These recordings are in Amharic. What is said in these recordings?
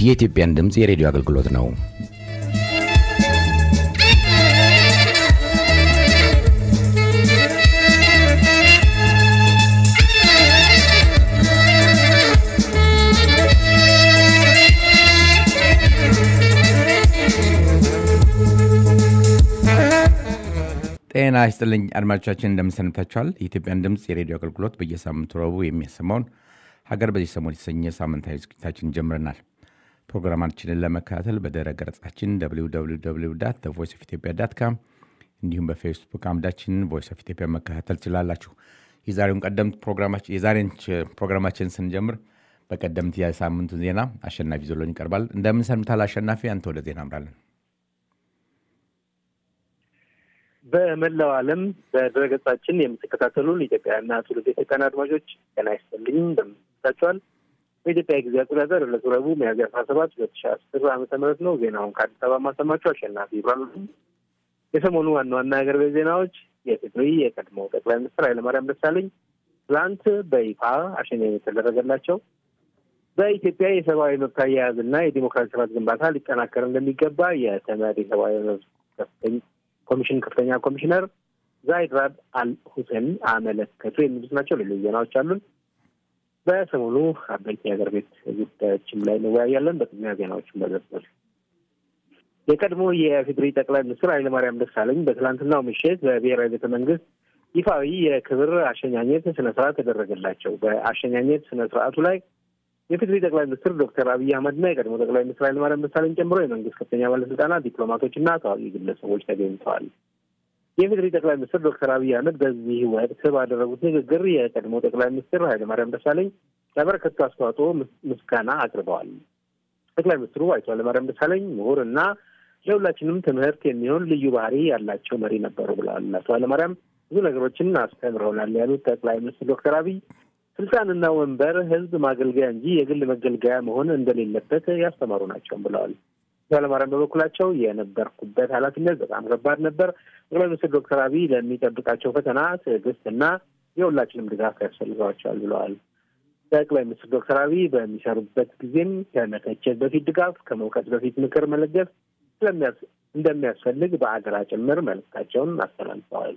የኢትዮጵያን ድምፅ የሬዲዮ አገልግሎት ነው። ጤና ይስጥልኝ አድማጮቻችን፣ እንደምንሰንብታችኋል። የኢትዮጵያን ድምፅ የሬዲዮ አገልግሎት በየሳምንቱ ረቡዕ የሚያሰማውን ሀገር በዚህ ሰሞን የተሰኘ ሳምንታዊ ዝግጅታችን ጀምረናል። ፕሮግራማችንን ለመከታተል በድረ ገጻችን ቮይስ ኦፍ ኢትዮጵያ ዳት ካም እንዲሁም በፌስቡክ አምዳችን ቮይስ ኦፍ ኢትዮጵያ መከታተል ትችላላችሁ። የዛሬውን ቀደምት የዛሬን ፕሮግራማችን ስንጀምር በቀደምት የሳምንቱ ዜና አሸናፊ ዞሎን ይቀርባል። እንደምን ሰንብታል አሸናፊ? አንተ ወደ ዜና አምራለን። በመላው ዓለም በድረገጻችን የምትከታተሉን ኢትዮጵያውያንና ትውልደ ኢትዮጵያውያን አድማጮች ጤና ይስጥልኝ እንደምንታቸዋል። በኢትዮጵያ ጊዜ አቆጣጠር ዕለቱ ረቡዕ ሚያዝያ አስራ ሰባት ሁለት ሺ አስር ዓመተ ምህረት ነው። ዜናውን ከአዲስ አበባ ማሰማቸው አሸናፊ ይባሉ። የሰሞኑ ዋና ዋና የሀገር ቤት ዜናዎች የትግሪ የቀድሞው ጠቅላይ ሚኒስትር ኃይለማርያም ደሳለኝ ትላንት በይፋ አሸኛኘት የተደረገላቸው፣ በኢትዮጵያ የሰብአዊ መብት አያያዝና የዲሞክራሲ ስርዓት ግንባታ ሊጠናከር እንደሚገባ የተመድ የሰብአዊ መብት ከፍተኛ ኮሚሽን ከፍተኛ ኮሚሽነር ዛይድ ራድ አል ሁሴን አመለከቱ የሚሉት ናቸው። ሌሎች ዜናዎች አሉን። በሰሞኑ አበይት የሀገር ቤት ጉዳዮችም ላይ እንወያያለን። በቅድሚያ ዜናዎችን በዘርዘር የቀድሞ የፌዴሪ ጠቅላይ ሚኒስትር ኃይለማርያም ደሳለኝ በትላንትናው ምሽት በብሔራዊ ቤተ መንግስት ይፋዊ የክብር አሸኛኘት ስነ ስርዓት ተደረገላቸው። በአሸኛኘት ስነ ስርዓቱ ላይ የፌዴሪ ጠቅላይ ሚኒስትር ዶክተር አብይ አህመድና የቀድሞ ጠቅላይ ሚኒስትር ኃይለማርያም ደሳለኝ ጨምሮ የመንግስት ከፍተኛ ባለስልጣናት፣ ዲፕሎማቶችና ታዋቂ ግለሰቦች ተገኝተዋል። የፌዴሪ ጠቅላይ ሚኒስትር ዶክተር አብይ አህመድ በዚህ ወቅት ባደረጉት ንግግር የቀድሞ ጠቅላይ ሚኒስትር ኃይለማርያም ደሳለኝ ለበረከቱ አስተዋጽኦ ምስጋና አቅርበዋል። ጠቅላይ ሚኒስትሩ አቶ ኃይለማርያም ደሳለኝ ምሁር እና ለሁላችንም ትምህርት የሚሆን ልዩ ባህሪ ያላቸው መሪ ነበሩ ብለዋል። አቶ ኃይለማርያም ብዙ ነገሮችን አስተምረውናል ያሉት ጠቅላይ ሚኒስትር ዶክተር አብይ ስልጣንና ወንበር ህዝብ ማገልገያ እንጂ የግል መገልገያ መሆን እንደሌለበት ያስተማሩ ናቸውም ብለዋል። ኃይለማርያም በበኩላቸው የነበርኩበት ኃላፊነት በጣም ከባድ ነበር። ጠቅላይ ሚኒስትር ዶክተር አብይ ለሚጠብቃቸው ፈተና ትዕግስትና የሁላችንም ድጋፍ ያስፈልገዋቸዋል ብለዋል። ጠቅላይ ሚኒስትር ዶክተር አብይ በሚሰሩበት ጊዜም ከመተቸት በፊት ድጋፍ፣ ከመውቀት በፊት ምክር መለገስ እንደሚያስፈልግ በአገራ ጭምር መልእክታቸውን አስተላልፈዋል።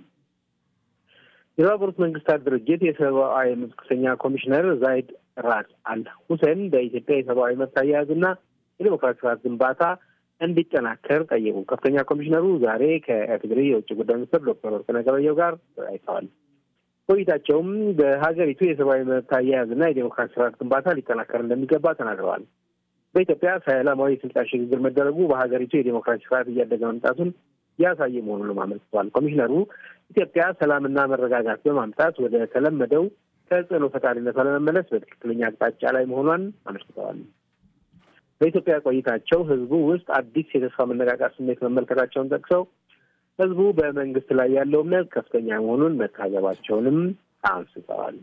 የተባበሩት መንግስታት ድርጅት የሰብአዊ መብት ከፍተኛ ኮሚሽነር ዛይድ ራድ አል ሁሴን በኢትዮጵያ የሰብአዊ መብት አያያዝና የዴሞክራሲ ስርዓት ግንባታ እንዲጠናከር ጠየቁ። ከፍተኛ ኮሚሽነሩ ዛሬ ከኢፌዴሪ የውጭ ጉዳይ ሚኒስትር ዶክተር ወርቅነህ ገበየሁ ጋር ተወያይተዋል። ቆይታቸውም በሀገሪቱ የሰብአዊ መብት አያያዝና የዴሞክራሲ ስርዓት ግንባታ ሊጠናከር እንደሚገባ ተናግረዋል። በኢትዮጵያ ሰላማዊ የስልጣን ሽግግር መደረጉ በሀገሪቱ የዴሞክራሲ ስርዓት እያደገ መምጣቱን ያሳየ መሆኑንም አመልክተዋል። ኮሚሽነሩ ኢትዮጵያ ሰላምና መረጋጋት በማምጣት ወደ ተለመደው ተጽዕኖ ፈጣሪነቷ ለመመለስ በትክክለኛ አቅጣጫ ላይ መሆኗን አመልክተዋል። በኢትዮጵያ ቆይታቸው ህዝቡ ውስጥ አዲስ የተስፋ መነቃቃት ስሜት መመልከታቸውን ጠቅሰው ህዝቡ በመንግስት ላይ ያለው እምነት ከፍተኛ መሆኑን መታዘባቸውንም አንስተዋል።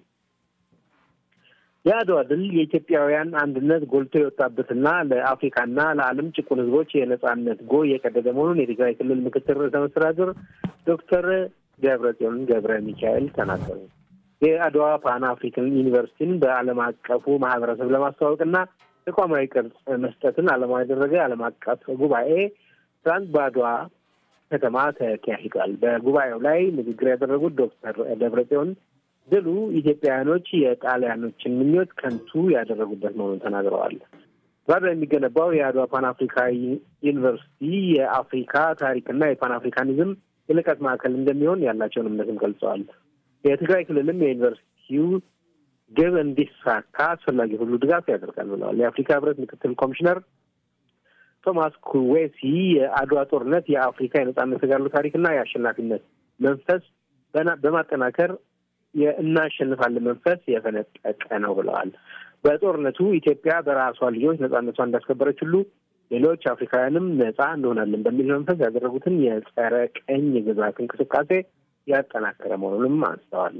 የአድዋ ድል የኢትዮጵያውያን አንድነት ጎልቶ የወጣበትና ለአፍሪካና ለዓለም ጭቁን ህዝቦች የነጻነት ጎ የቀደደ መሆኑን የትግራይ ክልል ምክትል ርዕሰ መስተዳድር ዶክተር ገብረጽዮን ገብረ ሚካኤል ተናገሩ። የአድዋ ፓን አፍሪካን ዩኒቨርሲቲን በዓለም አቀፉ ማህበረሰብ ለማስተዋወቅና ተቋማዊ ቅርጽ መስጠትን ዓላማ ያደረገ ዓለም አቀፍ ጉባኤ ትናንት በአድዋ ከተማ ተካሂዷል። በጉባኤው ላይ ንግግር ያደረጉት ዶክተር ደብረጽዮን ድሉ ኢትዮጵያውያኖች የጣሊያኖችን ምኞት ከንቱ ያደረጉበት መሆኑን ተናግረዋል። በአድዋ የሚገነባው የአድዋ ፓን አፍሪካ ዩኒቨርሲቲ የአፍሪካ ታሪክና የፓን አፍሪካኒዝም የልቀት ማዕከል እንደሚሆን ያላቸውን እምነትም ገልጸዋል። የትግራይ ክልልም የዩኒቨርሲቲው ግብ እንዲሳካ አስፈላጊ ሁሉ ድጋፍ ያደርጋል ብለዋል። የአፍሪካ ህብረት ምክትል ኮሚሽነር ቶማስ ኩዌሲ የአድዋ ጦርነት የአፍሪካ የነጻነት ተጋድሎ ታሪክና የአሸናፊነት መንፈስ በማጠናከር የእናሸንፋለን መንፈስ የፈነጠቀ ነው ብለዋል። በጦርነቱ ኢትዮጵያ በራሷ ልጆች ነጻነቷ እንዳስከበረች ሁሉ ሌሎች አፍሪካውያንም ነጻ እንሆናለን በሚል መንፈስ ያደረጉትን የጸረ ቀኝ ግዛት እንቅስቃሴ ያጠናከረ መሆኑንም አንስተዋል።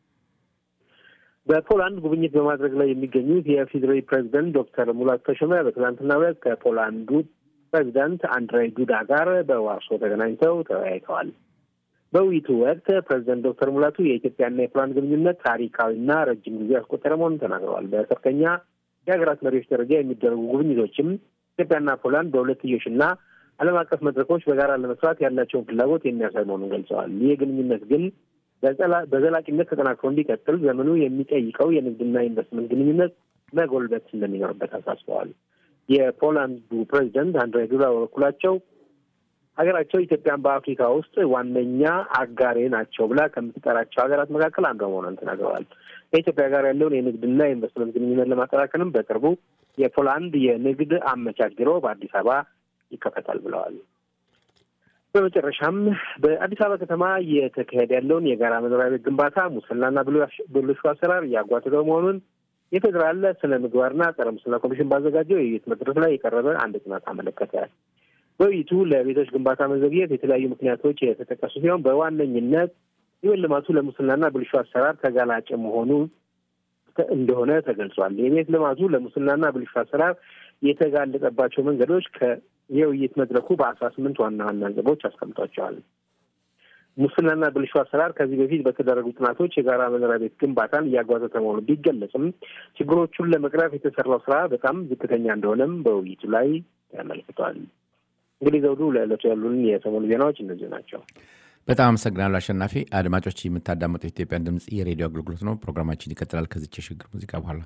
በፖላንድ ጉብኝት በማድረግ ላይ የሚገኙት የፌዴራል ፕሬዚደንት ዶክተር ሙላቱ ተሾመ በትናንትናው ዕለት ከፖላንዱ ፕሬዚዳንት አንድሬይ ዱዳ ጋር በዋርሶ ተገናኝተው ተወያይተዋል። በውይይቱ ወቅት ፕሬዚደንት ዶክተር ሙላቱ የኢትዮጵያና የፖላንድ ግንኙነት ታሪካዊና ረጅም ጊዜ ያስቆጠረ መሆኑን ተናግረዋል። በከፍተኛ የሀገራት መሪዎች ደረጃ የሚደረጉ ጉብኝቶችም ኢትዮጵያና ፖላንድ በሁለትዮሽና ዓለም አቀፍ መድረኮች በጋራ ለመስራት ያላቸውን ፍላጎት የሚያሳይ መሆኑን ገልጸዋል። ይህ ግንኙነት ግን በዘላቂነት ተጠናክሮ እንዲቀጥል ዘመኑ የሚጠይቀው የንግድና ኢንቨስትመንት ግንኙነት መጎልበት እንደሚኖርበት አሳስበዋል። የፖላንዱ ፕሬዚደንት አንድሬ ዱዳ በበኩላቸው ሀገራቸው ኢትዮጵያን በአፍሪካ ውስጥ ዋነኛ አጋሬ ናቸው ብላ ከምትጠራቸው ሀገራት መካከል አንዷ መሆኗን ተናግረዋል። ከኢትዮጵያ ጋር ያለውን የንግድና የኢንቨስትመንት ግንኙነት ለማጠናከርም በቅርቡ የፖላንድ የንግድ አመቻች ቢሮ በአዲስ አበባ ይከፈታል ብለዋል። በመጨረሻም በአዲስ አበባ ከተማ እየተካሄደ ያለውን የጋራ መኖሪያ ቤት ግንባታ ሙስናና ብልሹ አሰራር እያጓተተው መሆኑን የፌዴራል ስነ ምግባርና ጸረ ሙስና ኮሚሽን ባዘጋጀው የውይይት መድረክ ላይ የቀረበ አንድ ጥናት አመለከተ። በውይይቱ ለቤቶች ግንባታ መዘግየት የተለያዩ ምክንያቶች የተጠቀሱ ሲሆን በዋነኝነት የቤት ልማቱ ለሙስናና ብልሹ አሰራር ተጋላጭ መሆኑ እንደሆነ ተገልጿል። የቤት ልማቱ ለሙስናና ብልሹ አሰራር የተጋለጠባቸው መንገዶች ከየውይይት መድረኩ በአስራ ስምንት ዋና ዋና ነጥቦች አስቀምጧቸዋል። ሙስናና ብልሹ አሰራር ከዚህ በፊት በተደረጉ ጥናቶች የጋራ መኖሪያ ቤት ግንባታን እያጓተተ መሆኑ ቢገለጽም ችግሮቹን ለመቅረፍ የተሰራው ስራ በጣም ዝቅተኛ እንደሆነም በውይይቱ ላይ ተመልክቷል። እንግዲህ ዘውዱ፣ ለዕለቱ ያሉን የሰሞኑ ዜናዎች እነዚህ ናቸው። በጣም አመሰግናለሁ አሸናፊ። አድማጮች የምታዳመጠው የኢትዮጵያን ድምፅ የሬዲዮ አገልግሎት ነው። ፕሮግራማችን ይቀጥላል ከዚች የሽግግር ሙዚቃ በኋላ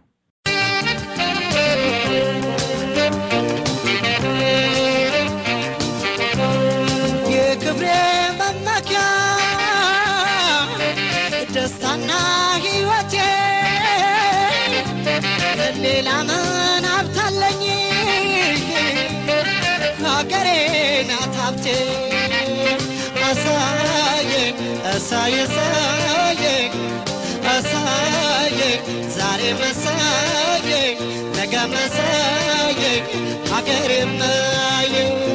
የክብሬ መመኪያ ደስታና ሕይወቴ ሌላ ምን ሀብታለኝ ሀገሬ ናት ሀብቴ አሳየ አሳየ ሳየ አሳየ ዛሬ መሳየ ነገ መሳየ ሀገሬ ማየ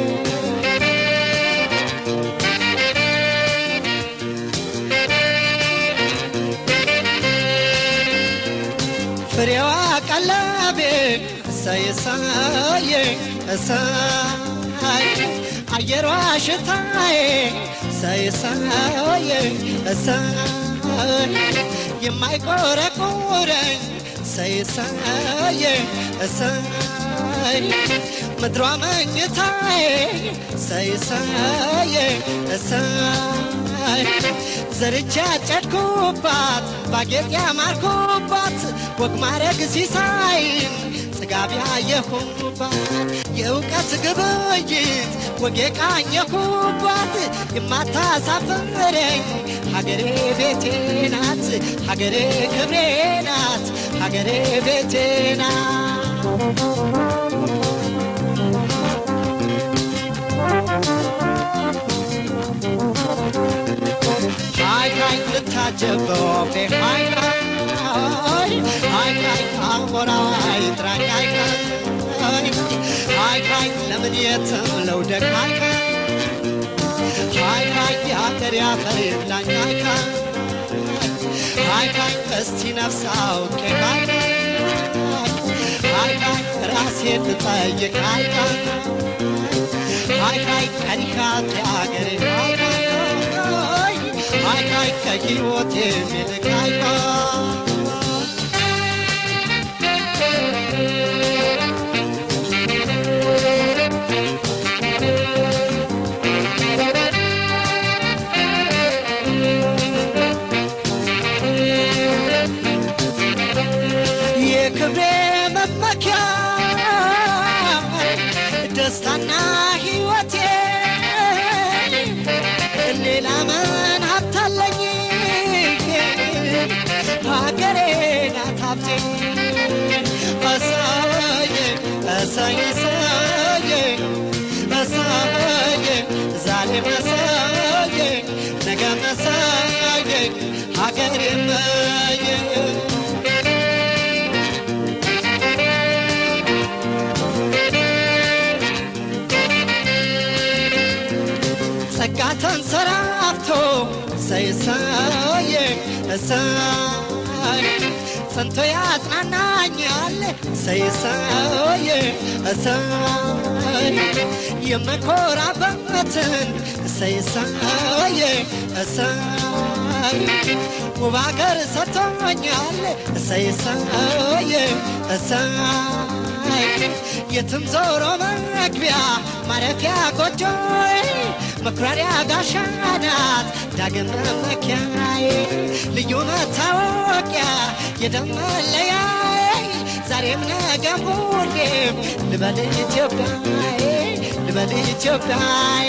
ፍሬዋ ቀለቤ እሰይ እሰይ እሰይ አየሯ ሽታዬ እሰይ እሰይ እሰይ የማይቆረቁረኝ እሰይ እሰይ እሰይ ምድሯ መኝታዬ እሰይ እሰይ እሰይ ዘርቻ ያጨድኩባት ባጌጥ ያማርኩባት ወግ ማረግ ሲሳይን ጥጋብ ያየሁባት የእውቀት ግብይት ወግ የቃኘሁባት የማታሳፍረኝ ሀገሬ ቤቴ ናት ሀገሬ ክብሬ ናት ሀገሬ ቤቴ ናት ሃይ ሃይ ልታጀብ በወፌ ሃይ ሃይ ሃይ ሃይ አሞራው አይጥራኝ ሃይ ሃይ ሃይ ሃይ ለምን የትም ለውደቅ ሃይ ሃይ ሃይ የአገር ያፈር ይብላኝ ሃይ ሃይ ሃይ እስቲ ነፍስ አውቄ ሃይ ሃይ ሃይ ራሴን ልጠይቅ ሃይ ሃይ ሃይ ቀኒካት የአገሬ ሃይ ሃይ ሃይ ሃይ ከሕይወቴ የሚልቅ ሃይ የክብሬ መመኪያ ደስታና ሕይወቴ ሌላ ምን ሀብታለኝ ሀገሬ ናት ሀብቴ እሰዬ እሰዬ እሰዬ እሰዬ ዛሬ መሰዬ ነገ መሰዬ ሀገሬ መዬ ጸጋ ተንሰራፍቶ እሰይ እሰይ እሰይ ጸንቶ ያጽናናኛል እሰይ እሰይ እሰይ የምኮራበትን እሰይ እሰይ እሰይ ውብ አገር ሰጥቶኛል እሰይ እሰይ እሰይ የትም ዞሮ መግቢያ ማረፊያ ጎጆ መኩራሪያ ጋሻ ናት ዳግም መመኪያዬ ልዩ መታወቂያ የደም መለያ ዛሬም ነገም ሁሌም ልበል ኢትዮጵያዬ ልበል ኢትዮጵያዬ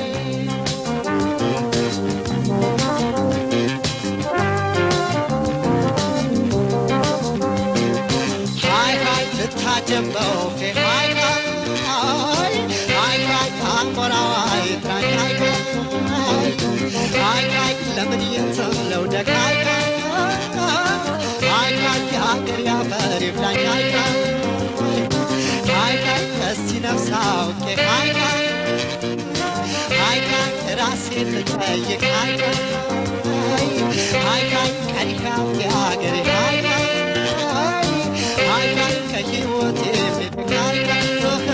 ሃይ ሃይ ልታጀበው ሃይ ሃይ ሃይ ሃይ አሞራው አይጥራኝ ሃይ ሃይ ሃይ ሃይ ለምን የትምለው ደግ ሃይ ሃይ ሃይ ሃይ የሀገር ያፈር ይብላኝ ሃይ ሃይ ሃይ ሃይ እስቲ ነፍስ አውቄ ሃይ ሃይ ሃይ ሃይ ራሴን ልጠይቅ ሃይ ሃይ ሃይ ሃይ ቀሪካው የሀገሬ ሃይ ሃይ ሃይ ሃይ ከህይወቴ የሚልቅ ሃይ ሃይ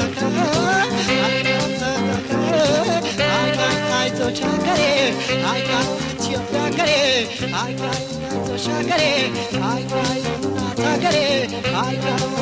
ሃይ ሃይ አይዞሽ ሀገሬ ሃይ ሃይ ኢትዮጵያ ሀገሬ ሃይ ሃይ አይዞሽ ሀገሬ ሃይ ሃይ እናት ሀገሬ ሃይ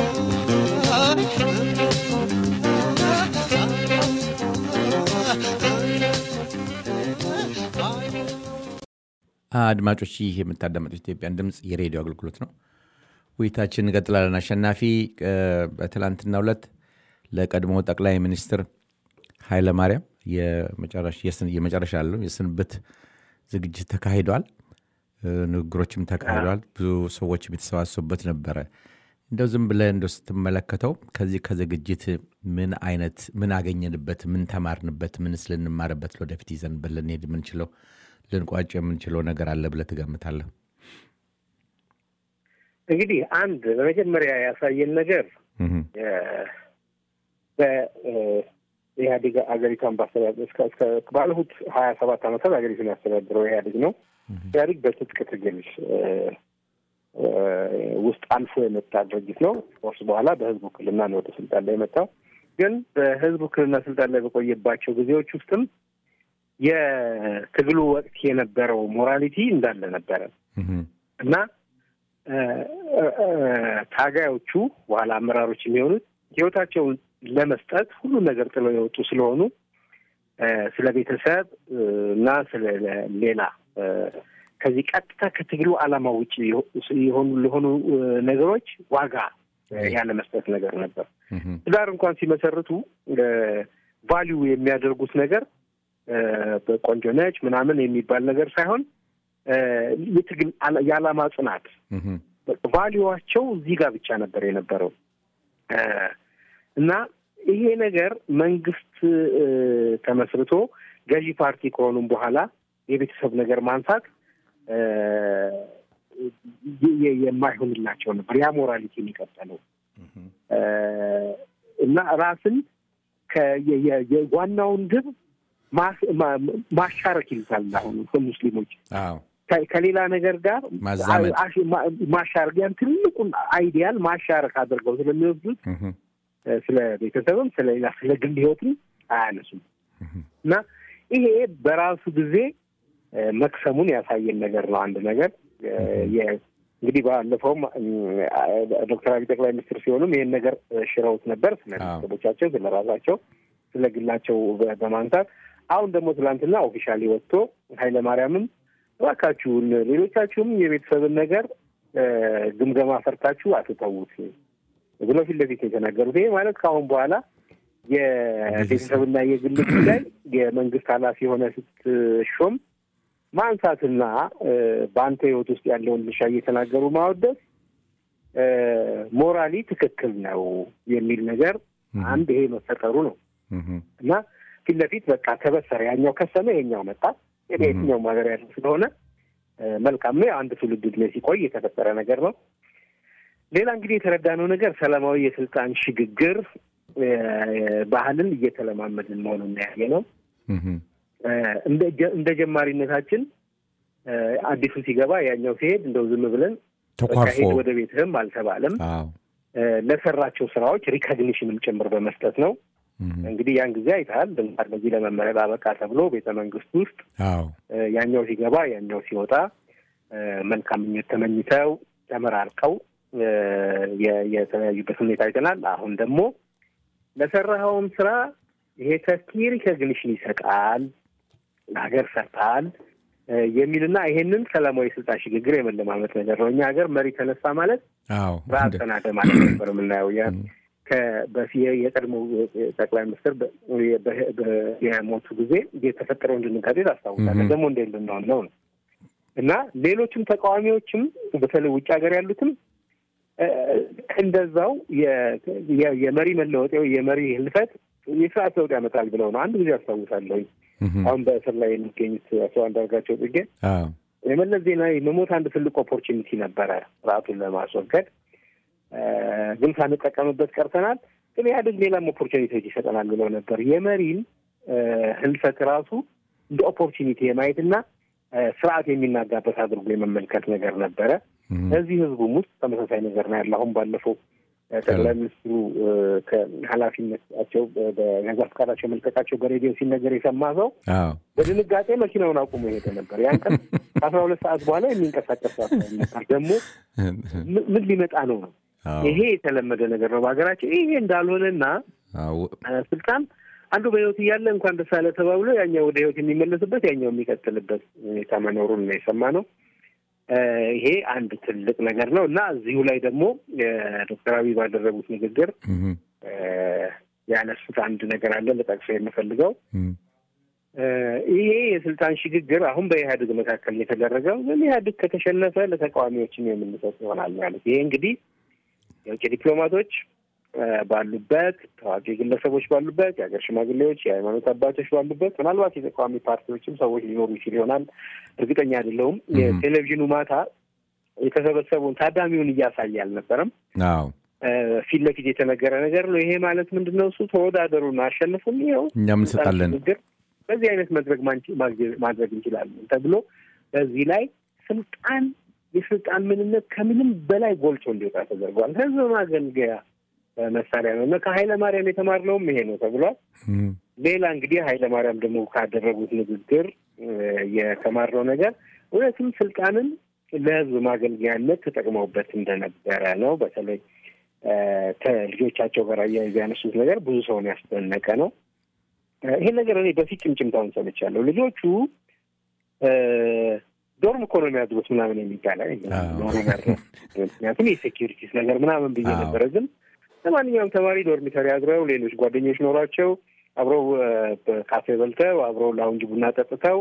አድማጮች ይህ የምታዳመጡት ኢትዮጵያን ድምፅ የሬዲዮ አገልግሎት ነው። ውይይታችን እንቀጥላለን። አሸናፊ እ፣ በትላንትናው ዕለት ለቀድሞ ጠቅላይ ሚኒስትር ኃይለማርያም የመጨረሻ የስን- የመጨረሻ ያለው የስንብት ዝግጅት ተካሂዷል። እ፣ ንግግሮችም ተካሂደዋል። ብዙ ሰዎችም የተሰባሰቡበት ነበረ። እንደው ዝም ብለህ እንደው ስትመለከተው ከዚህ ከዝግጅት ምን አይነት ምን አገኘንበት፣ ምን ተማርንበት፣ ምንስ ልንማርበት ለወደፊት ይዘንበት ልንሄድ የምንችለው ልንቋጭ የምንችለው ነገር አለ ብለህ ትገምታለህ? እንግዲህ አንድ በመጀመሪያ ያሳየን ነገር እህም፣ በኢህአዴግ አገሪቷን ባስተዳደር እስከ እስከ ባለፉት ሀያ ሰባት ዓመታት ሀገሪቱን ያስተዳድረው ኢህአዴግ ነው። ኢህአዴግ በትጥቅ ትግል እ፣ እ፣ ውስጥ አልፎ የመጣ ድርጅት ነው። ኮርስ በኋላ በህዝብ ውክልና ነው ወደ ስልጣን ላይ የመጣው። ግን በህዝብ ውክልና ስልጣን ላይ በቆየባቸው ጊዜዎች ውስጥም የትግሉ ወቅት የነበረው ሞራሊቲ እንዳለ ነበረ እህም፣ እና እ፣ እ፣ እ፣ ታጋዮቹ በኋላ አመራሮች የሚሆኑት ህይወታቸውን ለመስጠት ሁሉን ነገር ጥለው የወጡ ስለሆኑ እ፣ ስለ ቤተሰብ እ፣ እና ስለ ሌላ እ፣ ከዚህ ቀጥታ ከትግሉ ዓላማ ውጭ የሆኑ ለሆኑ እ፣ ነገሮች ዋጋ እ፣ ያለ መስጠት ነገር ነበር። እህም፣ ትዳር እንኳን ሲመሰርቱ ቫሊዩ የሚያደርጉት ነገር እ፣ በቆንጆ ነች ምናምን የሚባል ነገር ሳይሆን እ፣ የትግል አላ- የዓላማ ጽናት እህም፣ ቫሊዋቸው እዚህ ጋር ብቻ ነበር የነበረው እ፣ እና ይሄ ነገር መንግስት እ፣ ተመስርቶ ገዢ ፓርቲ ከሆኑም በኋላ የቤተሰብ ነገር ማንሳት እ፣ የ- የ- የማይሆንላቸው ነበር። ያ ሞራሊቲ የሚቀጠለው እህም፣ እ፣ እና ራስን ከ- የ- የ- የ- ዋናውን ግብ ማስ- ማ- ማሻረክ ይሉታል አሁን ሙስሊሞች አዎ ከ- ከሌላ ነገር ጋር ማዛመድ። አሽ- ማ- ማሻረክ ያን ትልቁን አይዲያል ማሻረክ አድርገው ስለሚወስዱት እህም፣ እ፣ ስለ ቤተሰብም ስለ ሌላ ስለ ግል ህይወትም አያነሱም እህም፣ እና ይሄ በራሱ ጊዜ እ፣ መክሰሙን ያሳየን ነገር ነው። አንድ ነገር እ፣ የ- እንግዲህ ባለፈውም እ፣ ዶክተር አብይ ጠቅላይ ሚኒስትር ሲሆኑም ይሄን ነገር እ፣ ሽረውት ነበር። ስለ አዎ። ቤተሰቦቻቸው፣ ስለ ራሳቸው፣ ስለ ግላቸው በ- በማንሳት አሁን ደግሞ ትናንትና ኦፊሻሊ ወጥቶ ኃይለማርያምም እባካችሁን ሌሎቻችሁም የቤተሰብን ነገር እ፣ ግምገማ ፈርታችሁ አትተዉት ብለው ፊት ለፊት የተናገሩት። ይሄ ማለት ከአሁን በኋላ የቤተሰብና የግል ጉዳይ የመንግስት ኃላፊ የሆነ ስትሾም ማንሳትና እ፣ በአንተ ህይወት ውስጥ ያለውን ድርሻ እየተናገሩ ማወደስ እ፣ ሞራሊ ትክክል ነው የሚል ነገር አንድ ይሄ መፈጠሩ ነው እህም፣ እና ፊት ለፊት በቃ ተበሰረ። ያኛው ከሰመ ይሄኛው መጣ። የትኛው ሀገር ያለ ስለሆነ እ፣ መልካም ነው። አንድ ትውልድ ዕድሜ ሲቆይ የተፈጠረ ነገር ነው። ሌላ እንግዲህ የተረዳነው ነገር ሰላማዊ የስልጣን ሽግግር እ፣ ባህልን እየተለማመድን መሆኑን ያየ ነው። እህም፣ እ፣ እንደ ጀ- እንደ ጀማሪነታችን እ፣ አዲሱ ሲገባ ያኛው ሲሄድ እንደው ዝም ብለን በቃ ተኳርፎ ሂድ ወደ ቤትህም አልተባለም። አዎ እ፣ ለሰራቸው ስራዎች ሪኮግኒሽንም ጭምር በመስጠት ነው። እህም፣ እንግዲህ ያን ጊዜ አይተሃል። ለምሳሌ በዚህ ለመመረጥ አበቃ ተብሎ ቤተ መንግስት ውስጥ አዎ እ፣ ያኛው ሲገባ ያኛው ሲወጣ እ፣ መልካም ምኞት ተመኝተው ተመራርቀው የተለያዩበት ሁኔታ አይተናል። አሁን ደግሞ ለሰራኸውም ስራ ይሄ ተኪ ሪኮግኒሽን ይሰጣል፣ ለሀገር ሰርተሃል የሚልና ይሄንን ሰላማዊ ስልጣን ሽግግር የመለማመት ነገር ነው። እኛ ሀገር መሪ ተነሳ ማለት ራስ ተናደ ማለት ነበር የምናየው። የቀድሞ ጠቅላይ ሚኒስትር የሞቱ ጊዜ የተፈጠረውን ድንጋጤ ታስታውሳለህ። ደግሞ እንደ ልንሆን ነው ነው እና ሌሎችም ተቃዋሚዎችም በተለይ ውጭ ሀገር ያሉትም እንደዛው የመሪ መለወጥ የመሪ ህልፈት የስርዓት ለውጥ ያመጣል ብለው ነው። አንድ ጊዜ አስታውሳለሁ። አሁን በእስር ላይ የሚገኙት አቶ አንዳርጋቸው ጽጌ የመለስ ዜናዊ መሞት አንድ ትልቅ ኦፖርቹኒቲ ነበረ ስርዓቱን ለማስወገድ ግን ሳንጠቀምበት ቀርተናል። ግን ኢህአዴግ ሌላም ኦፖርቹኒቲዎች ይሰጠናል ብለው ነበር። የመሪን ህልፈት ራሱ እንደ ኦፖርቹኒቲ የማየትና ስርዓት የሚናጋበት አድርጎ የመመልከት ነገር ነበረ። እዚህ ህዝቡም ውስጥ ተመሳሳይ ነገር ነው ያለ። አሁን ባለፈው ጠቅላይ ሚኒስትሩ ከኃላፊነታቸው በገዛ ፈቃዳቸው መልቀቃቸው በሬዲዮ ሲነገር የሰማ ሰው በድንጋጤ መኪናውን አቁሞ የሄደ ነበር። ያን ቀን ከአስራ ሁለት ሰዓት በኋላ የሚንቀሳቀስ ነበር። ደግሞ ምን ሊመጣ ነው ነው ይሄ የተለመደ ነገር ነው በሀገራችን። ይሄ እንዳልሆነና ስልጣን አንዱ በህይወት እያለ እንኳን ደስ አለ ተባብሎ ያኛው ወደ ህይወት የሚመለስበት ያኛው የሚቀጥልበት ሁኔታ መኖሩን ነው የሰማነው። ይሄ አንድ ትልቅ ነገር ነው እና እዚሁ ላይ ደግሞ ዶክተር አብይ ባደረጉት ንግግር ያነሱት አንድ ነገር አለ ልጠቅሰው የምፈልገው ይሄ የስልጣን ሽግግር አሁን በኢህአዴግ መካከል የተደረገው ግን ኢህአዴግ ከተሸነፈ ለተቃዋሚዎችም የምንሰጥ ይሆናል ማለት ይሄ እንግዲህ የውጭ ዲፕሎማቶች ባሉበት ታዋቂ ግለሰቦች ባሉበት የሀገር ሽማግሌዎች፣ የሃይማኖት አባቶች ባሉበት ምናልባት የተቃዋሚ ፓርቲዎችም ሰዎች ሊኖሩ ይችል ይሆናል። እርግጠኛ አይደለሁም። የቴሌቪዥኑ ማታ የተሰበሰቡን ታዳሚውን እያሳየ አልነበረም። ፊት ለፊት የተነገረ ነገር ነው። ይሄ ማለት ምንድን ነው? እሱ ተወዳደሩን አሸንፉን፣ ይኸው እኛም እንሰጣለን፣ በዚህ አይነት መድረክ ማድረግ እንችላለን ተብሎ በዚህ ላይ ስልጣን የስልጣን ምንነት ከምንም በላይ ጎልቶ እንዲወጣ ተደርጓል። ህዝብ ማገልገያ መሳሪያ ነው እና ከኃይለ ማርያም የተማርነውም ይሄ ነው ተብሏል። ሌላ እንግዲህ ኃይለ ማርያም ደግሞ ካደረጉት ንግግር የተማርነው ነገር እውነትም ስልጣንን ለህዝብ ማገልገያነት ተጠቅመውበት እንደነበረ ነው። በተለይ ከልጆቻቸው ጋር አያይዘ ያነሱት ነገር ብዙ ሰውን ያስደነቀ ነው። ይሄን ነገር እኔ በፊት ጭምጭምታውን ሰምቻለሁ። ልጆቹ ዶርም እኮ ነው የሚያድሩት ምናምን የሚባል ምክንያቱም የሴኪሪቲስ ነገር ምናምን ብዬ ነበረ። ግን ለማንኛውም ተማሪ ዶርሚተሪ አድረው ሌሎች ጓደኞች ኖሯቸው አብረው ካፌ በልተው አብረው ላውንጅ ቡና ጠጥተው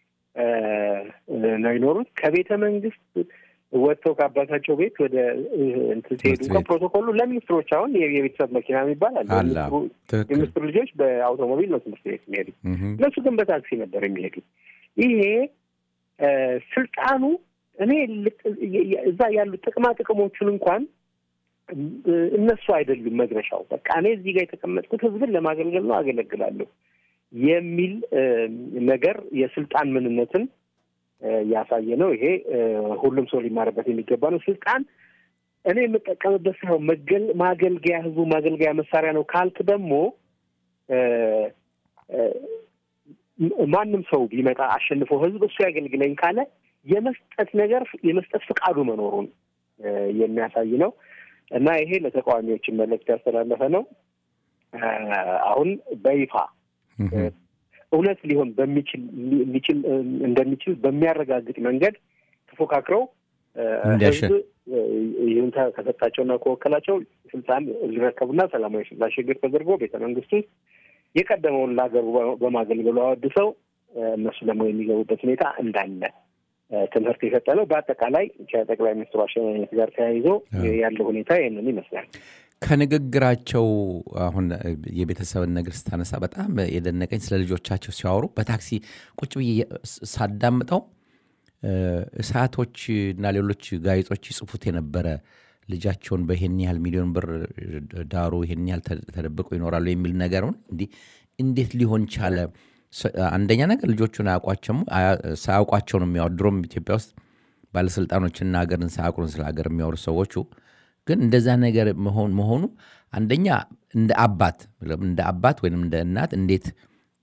ነው ይኖሩት። ከቤተ መንግስት ወጥተው ከአባታቸው ቤት ወደ እንትን ሲሄዱ እንኳን ፕሮቶኮሉ ለሚኒስትሮች አሁን የቤተሰብ መኪና የሚባል አለ። የሚኒስትሩ ልጆች በአውቶሞቢል ነው ትምህርት ቤት የሚሄዱ፣ እነሱ ግን በታክሲ ነበር የሚሄዱ። ይሄ ስልጣኑ እኔ እዛ ያሉ ጥቅማ ጥቅሞቹን እንኳን እነሱ አይደሉም መድረሻው። በቃ እኔ እዚህ ጋር የተቀመጥኩት ህዝብን ለማገልገል ነው፣ አገለግላለሁ የሚል ነገር የስልጣን ምንነትን ያሳየ ነው። ይሄ ሁሉም ሰው ሊማርበት የሚገባ ነው። ስልጣን እኔ የምጠቀምበት ሳይሆን ማገልገያ ህዝቡ ማገልገያ መሳሪያ ነው ካልክ ደግሞ ማንም ሰው ቢመጣ አሸንፎ ህዝብ እሱ ያገልግለኝ ካለ የመስጠት ነገር የመስጠት ፍቃዱ መኖሩን የሚያሳይ ነው እና ይሄ ለተቃዋሚዎችን መልእክት ያስተላለፈ ነው። አሁን በይፋ እውነት ሊሆን በሚችል ሊችል እንደሚችል በሚያረጋግጥ መንገድ ተፎካክረው ህዝብ ይሁንታ ከሰጣቸውና ከወከላቸው ስልጣን ሊረከቡና ሰላማዊ ስልጣን ሽግግር ተደርጎ ቤተ መንግስት ውስጥ የቀደመውን ለሀገሩ በማገልገሉ አወድሰው እነሱ ደግሞ የሚገቡበት ሁኔታ እንዳለ ትምህርት የሰጠ ነው። በአጠቃላይ ከጠቅላይ ሚኒስትሩ አሸኛኘት ጋር ተያይዞ ያለው ሁኔታ ይህንን ይመስላል። ከንግግራቸው አሁን የቤተሰብን ነገር ስታነሳ በጣም የደነቀኝ ስለ ልጆቻቸው ሲያወሩ በታክሲ ቁጭ ብዬ ሳዳምጠው እሳቶች እና ሌሎች ጋዜጦች ይጽፉት የነበረ ልጃቸውን በይሄን ያህል ሚሊዮን ብር ዳሩ ይሄን ያህል ተደብቀው ይኖራሉ የሚል ነገሩን እንዲህ እንዴት ሊሆን ቻለ? አንደኛ ነገር ልጆቹን አያውቋቸውም ሳያውቋቸው ነው የሚያወሩ። ድሮም ኢትዮጵያ ውስጥ ባለስልጣኖችና ሀገርን ሳያውቁን ስለ ሀገር የሚያወሩ ሰዎቹ ግን እንደዛ ነገር መሆኑ አንደኛ እንደ አባት እንደ አባት ወይም እንደ እናት እንዴት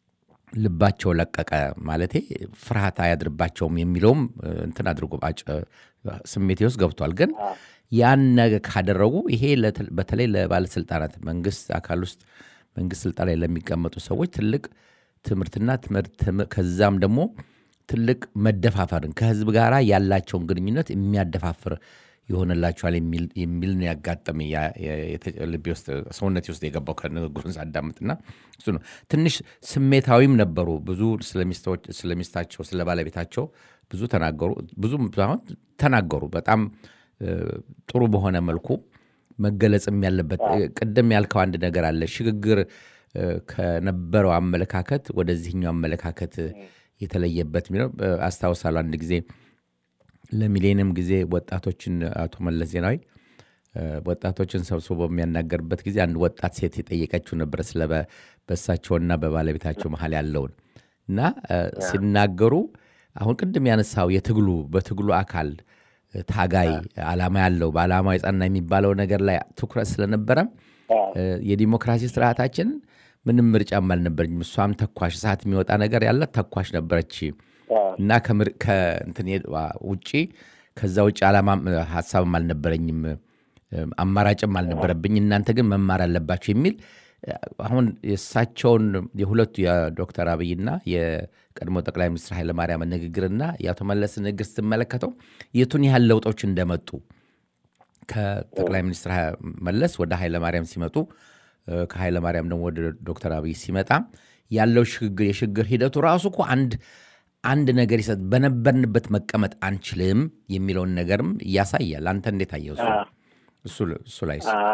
ልባቸው ለቀቀ ማለቴ ፍርሃት አያድርባቸውም የሚለውም እንትን አድርጎ ስሜቴ ውስጥ ገብቷል። ግን ያን ነገር ካደረጉ ይሄ በተለይ ለባለስልጣናት መንግስት አካል ውስጥ መንግስት ስልጣን ላይ ለሚቀመጡ ሰዎች ትልቅ ትምህርትና ትምህርት ከዛም ደግሞ ትልቅ መደፋፈርን ከህዝብ ጋር ያላቸውን ግንኙነት የሚያደፋፍር ይሆንላቸዋል የሚል ነው ያጋጠመ ልቤ ውስጥ ሰውነቴ ውስጥ የገባው ከንግግሩን ሳዳምጥና እሱ ነው። ትንሽ ስሜታዊም ነበሩ። ብዙ ስለሚስታቸው ስለ ባለቤታቸው ብዙ ተናገሩ። ብዙ አሁን ተናገሩ። በጣም ጥሩ በሆነ መልኩ መገለጽም ያለበት ቅድም ያልከው አንድ ነገር አለ። ሽግግር ከነበረው አመለካከት ወደዚህኛው አመለካከት የተለየበት የሚለው አስታውሳለሁ። አንድ ጊዜ ለሚሌኒየም ጊዜ ወጣቶችን አቶ መለስ ዜናዊ ወጣቶችን ሰብስቦ በሚያናገርበት ጊዜ አንድ ወጣት ሴት የጠየቀችው ነበር ስለ በእሳቸውና በባለቤታቸው መሀል ያለውን እና ሲናገሩ አሁን ቅድም ያነሳው የትግሉ በትግሉ አካል ታጋይ አላማ ያለው በአላማ የጸና የሚባለው ነገር ላይ ትኩረት ስለነበረ የዲሞክራሲ ስርዓታችን ምንም ምርጫም አልነበረኝም። እሷም ተኳሽ ሰዓት የሚወጣ ነገር ያላት ተኳሽ ነበረች እና ከእንትን ውጭ ከዛ ውጭ ዓላማ ሀሳብም አልነበረኝም፣ አማራጭም አልነበረብኝ። እናንተ ግን መማር አለባቸው የሚል አሁን የእሳቸውን የሁለቱ የዶክተር አብይና የቀድሞ ጠቅላይ ሚኒስትር ኃይለማርያም ንግግርና የአቶ መለስ ንግግር ስትመለከተው የቱን ያህል ለውጦች እንደመጡ ከጠቅላይ ሚኒስትር መለስ ወደ ኃይለማርያም ሲመጡ ከኃይለማርያም ደግሞ ወደ ዶክተር አብይ ሲመጣ ያለው ሽግግር የሽግግር ሂደቱ ራሱ እኮ አንድ አንድ ነገር ይሰጥ በነበርንበት መቀመጥ አንችልም የሚለውን ነገርም ያሳያል። አንተ እንዴት አየው? እሱ ላይ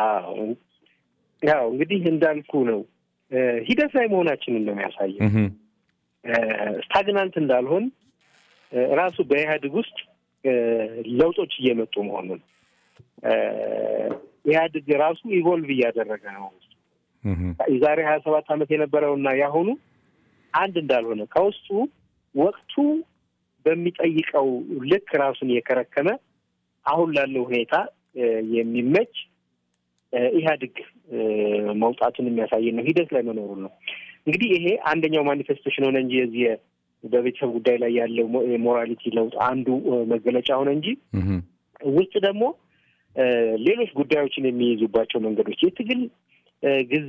ያው እንግዲህ እንዳልኩ ነው ሂደት ላይ መሆናችንን ነው የሚያሳየው። ስታግናንት እንዳልሆን ራሱ በኢህአዴግ ውስጥ ለውጦች እየመጡ መሆኑን ኢህአዴግ ራሱ ኢቮልቭ እያደረገ ነው። የዛሬ ሀያ ሰባት ዓመት የነበረውና ያሁኑ አንድ እንዳልሆነ ከውስጡ ወቅቱ በሚጠይቀው ልክ ራሱን የከረከመ አሁን ላለው ሁኔታ የሚመች ኢህአዴግ መውጣቱን የሚያሳይ ነው። ሂደት ላይ መኖሩን ነው። እንግዲህ ይሄ አንደኛው ማኒፌስቴሽን ሆነ እንጂ የዚህ በቤተሰብ ጉዳይ ላይ ያለው የሞራሊቲ ለውጥ አንዱ መገለጫ ሆነ እንጂ ውስጥ ደግሞ ሌሎች ጉዳዮችን የሚይዙባቸው መንገዶች የትግል ጊዜ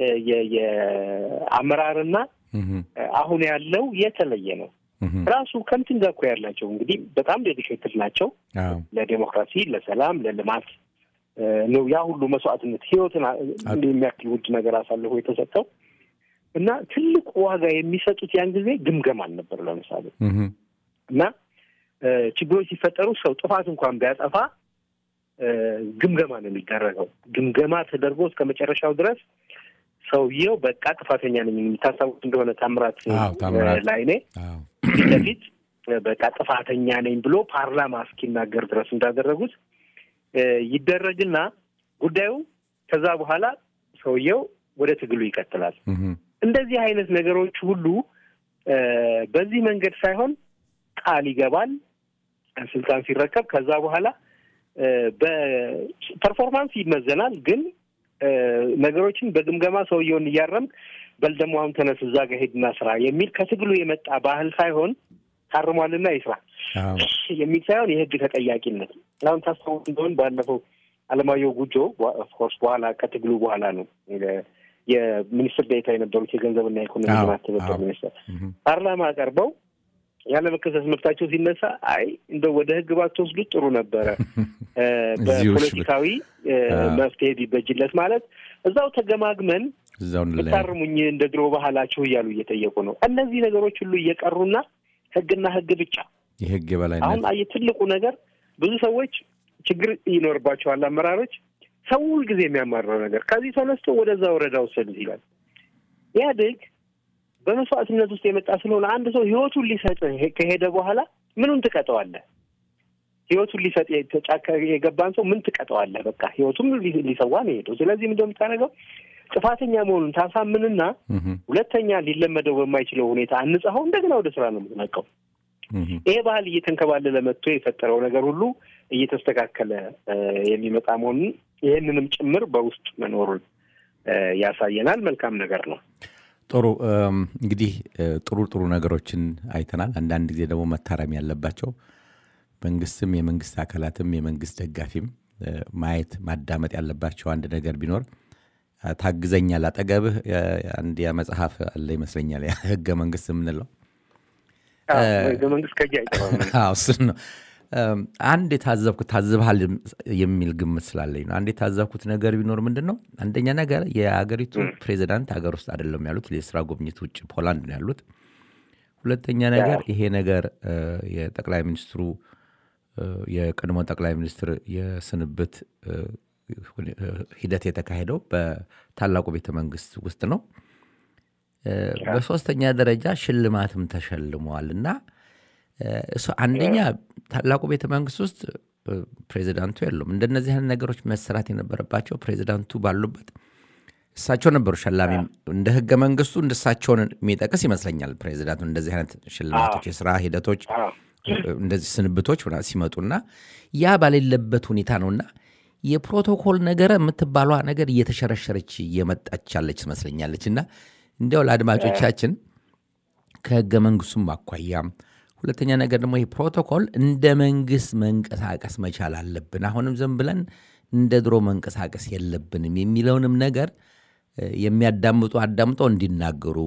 የአመራርና አሁን ያለው የተለየ ነው። ራሱ ከምትን ጋር እኮ ያላቸው እንግዲህ በጣም ዴዲኬትድ ናቸው ለዴሞክራሲ፣ ለሰላም፣ ለልማት ነው ያ ሁሉ መስዋዕትነት ህይወትን የሚያክል ውድ ነገር አሳልፎ የተሰጠው እና ትልቅ ዋጋ የሚሰጡት ያን ጊዜ ግምገማ አልነበር። ለምሳሌ እና ችግሮች ሲፈጠሩ ሰው ጥፋት እንኳን ቢያጠፋ ግምገማ ነው የሚደረገው። ግምገማ ተደርጎ እስከ መጨረሻው ድረስ ሰውየው በቃ ጥፋተኛ ነኝ የሚታሰቡት እንደሆነ ታምራት ላይኔ ፊት ለፊት በቃ ጥፋተኛ ነኝ ብሎ ፓርላማ እስኪናገር ድረስ እንዳደረጉት ይደረግና ጉዳዩ ከዛ በኋላ ሰውየው ወደ ትግሉ ይቀጥላል። እንደዚህ አይነት ነገሮች ሁሉ በዚህ መንገድ ሳይሆን ቃል ይገባል ስልጣን ሲረከብ ከዛ በኋላ በፐርፎርማንስ ይመዘናል። ግን ነገሮችን በግምገማ ሰውየውን እያረም በል ደግሞ አሁን ተነስ እዛ ጋር ሄድና ስራ የሚል ከትግሉ የመጣ ባህል ሳይሆን ታርሟልና ይስራ የሚል ሳይሆን የህግ ተጠያቂነት አሁን ታስታውስ እንደሆን ባለፈው አለማየሁ ጉጆ ኦፍኮርስ በኋላ ከትግሉ በኋላ ነው የሚኒስትር ዴኤታ የነበሩት የገንዘብና ኢኮኖሚ ልማት ትብብር ሚኒስትር ፓርላማ ቀርበው ያለ መከሰስ መብታቸው ሲነሳ አይ እንደው ወደ ህግ ባትወስዱት ጥሩ ነበረ፣ በፖለቲካዊ መፍትሄ ቢበጅለት ማለት እዛው ተገማግመን ብታርሙኝ እንደ ድሮ ባህላችሁ እያሉ እየጠየቁ ነው። እነዚህ ነገሮች ሁሉ እየቀሩና ህግና ህግ ብቻ የህግ የበላይነት አሁን አየህ ትልቁ ነገር ብዙ ሰዎች ችግር ይኖርባቸዋል። አመራሮች ሰው ሁልጊዜ የሚያማርረው ነገር ከዚህ ተነስቶ ወደዛ ወረዳ ወሰዱት ይላል። ኢህአዴግ በመስዋዕትነት ውስጥ የመጣ ስለሆነ አንድ ሰው ህይወቱን ሊሰጥ ከሄደ በኋላ ምኑን ትቀጠዋለህ? ህይወቱን ሊሰጥ ጫካ የገባን ሰው ምን ትቀጠዋለህ? በቃ ህይወቱም ሊሰዋ ነው የሄደው። ስለዚህ ምንድን ነው የምታደርገው? ጥፋተኛ መሆኑን ታሳምንና ሁለተኛ ሊለመደው በማይችለው ሁኔታ አንጸኸው እንደገና ወደ ስራ ነው የምትነቀው። ይሄ ባህል እየተንከባለለ መጥቶ የፈጠረው ነገር ሁሉ እየተስተካከለ የሚመጣ መሆኑን ይህንንም ጭምር በውስጥ መኖሩን ያሳየናል። መልካም ነገር ነው። ጥሩ እንግዲህ ጥሩ ጥሩ ነገሮችን አይተናል። አንዳንድ ጊዜ ደግሞ መታረም ያለባቸው መንግስትም የመንግስት አካላትም የመንግስት ደጋፊም ማየት ማዳመጥ ያለባቸው አንድ ነገር ቢኖር ታግዘኛል፣ አጠገብህ አንድ ያ መጽሐፍ አለ ይመስለኛል ህገ መንግስት የምንለው ህገ መንግስት ከእጅ አይጠፋም። እሱን ነው አንድ የታዘብኩት ታዝብሃል የሚል ግምት ስላለኝ ነው። አንድ የታዘብኩት ነገር ቢኖር ምንድን ነው፣ አንደኛ ነገር የአገሪቱ ፕሬዚዳንት ሀገር ውስጥ አይደለም ያሉት፣ የስራ ጉብኝት ውጭ ፖላንድ ነው ያሉት። ሁለተኛ ነገር ይሄ ነገር የጠቅላይ ሚኒስትሩ የቀድሞ ጠቅላይ ሚኒስትር የስንብት ሂደት የተካሄደው በታላቁ ቤተ መንግስት ውስጥ ነው። በሶስተኛ ደረጃ ሽልማትም ተሸልመዋል እና እሱ አንደኛ ታላቁ ቤተ መንግስት ውስጥ ፕሬዚዳንቱ የሉም። እንደነዚህ አይነት ነገሮች መሰራት የነበረባቸው ፕሬዚዳንቱ ባሉበት እሳቸው ነበሩ ሸላሚ። እንደ ህገ መንግስቱ እንደሳቸውን የሚጠቅስ ይመስለኛል ፕሬዚዳንቱ እንደዚህ አይነት ሽልማቶች፣ የስራ ሂደቶች፣ እንደዚህ ስንብቶች ሲመጡና ያ ባሌለበት ሁኔታ ነውና የፕሮቶኮል ነገር የምትባሏ ነገር እየተሸረሸረች እየመጣች ያለች ትመስለኛለች እና እንዲያው ለአድማጮቻችን ከህገ መንግስቱም አኳያ ሁለተኛ ነገር ደግሞ ይህ ፕሮቶኮል እንደ መንግስት መንቀሳቀስ መቻል አለብን። አሁንም ዝም ብለን እንደ ድሮ መንቀሳቀስ የለብንም የሚለውንም ነገር የሚያዳምጡ አዳምጠው እንዲናገሩ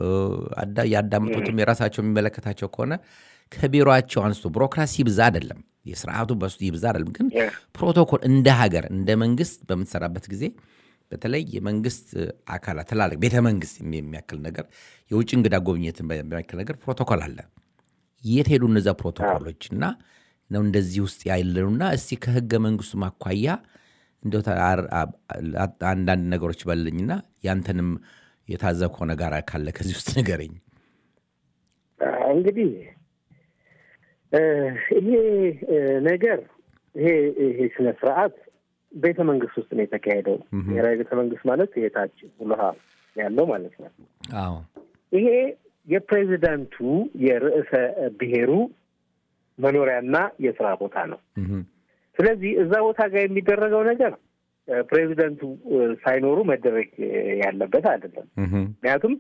ያዳምጡትም የራሳቸው የሚመለከታቸው ከሆነ ከቢሮቸው አንስቶ ቢሮክራሲ ይብዛ አይደለም የስርዓቱ በሱ ይብዛ አይደለም፣ ግን ፕሮቶኮል እንደ ሀገር እንደ መንግስት በምትሰራበት ጊዜ በተለይ የመንግስት አካላት ትላልቅ ቤተ መንግስት የሚያክል ነገር የውጭ እንግዳ ጎብኘትን በሚያክል ነገር ፕሮቶኮል አለ። የት ሄዱ እነዛ ፕሮቶኮሎች? እና ነው እንደዚህ ውስጥ ያለኑና እስቲ ከህገ መንግስቱ ማኳያ እንደ አንዳንድ ነገሮች በልኝና ያንተንም የታዘብከው ነገር ካለ ከዚህ ውስጥ ንገረኝ። እንግዲህ ይሄ ነገር ይሄ ይሄ ስነ ስርዓት ቤተ መንግስት ውስጥ ነው የተካሄደው። ብሔራዊ ቤተ መንግስት ማለት የታች ውልሃ ያለው ማለት ነው። አዎ ይሄ የፕሬዚዳንቱ የርዕሰ ብሔሩ መኖሪያና የስራ ቦታ ነው። ስለዚህ እዛ ቦታ ጋር የሚደረገው ነገር ፕሬዚደንቱ ሳይኖሩ መደረግ ያለበት አይደለም። ምክንያቱም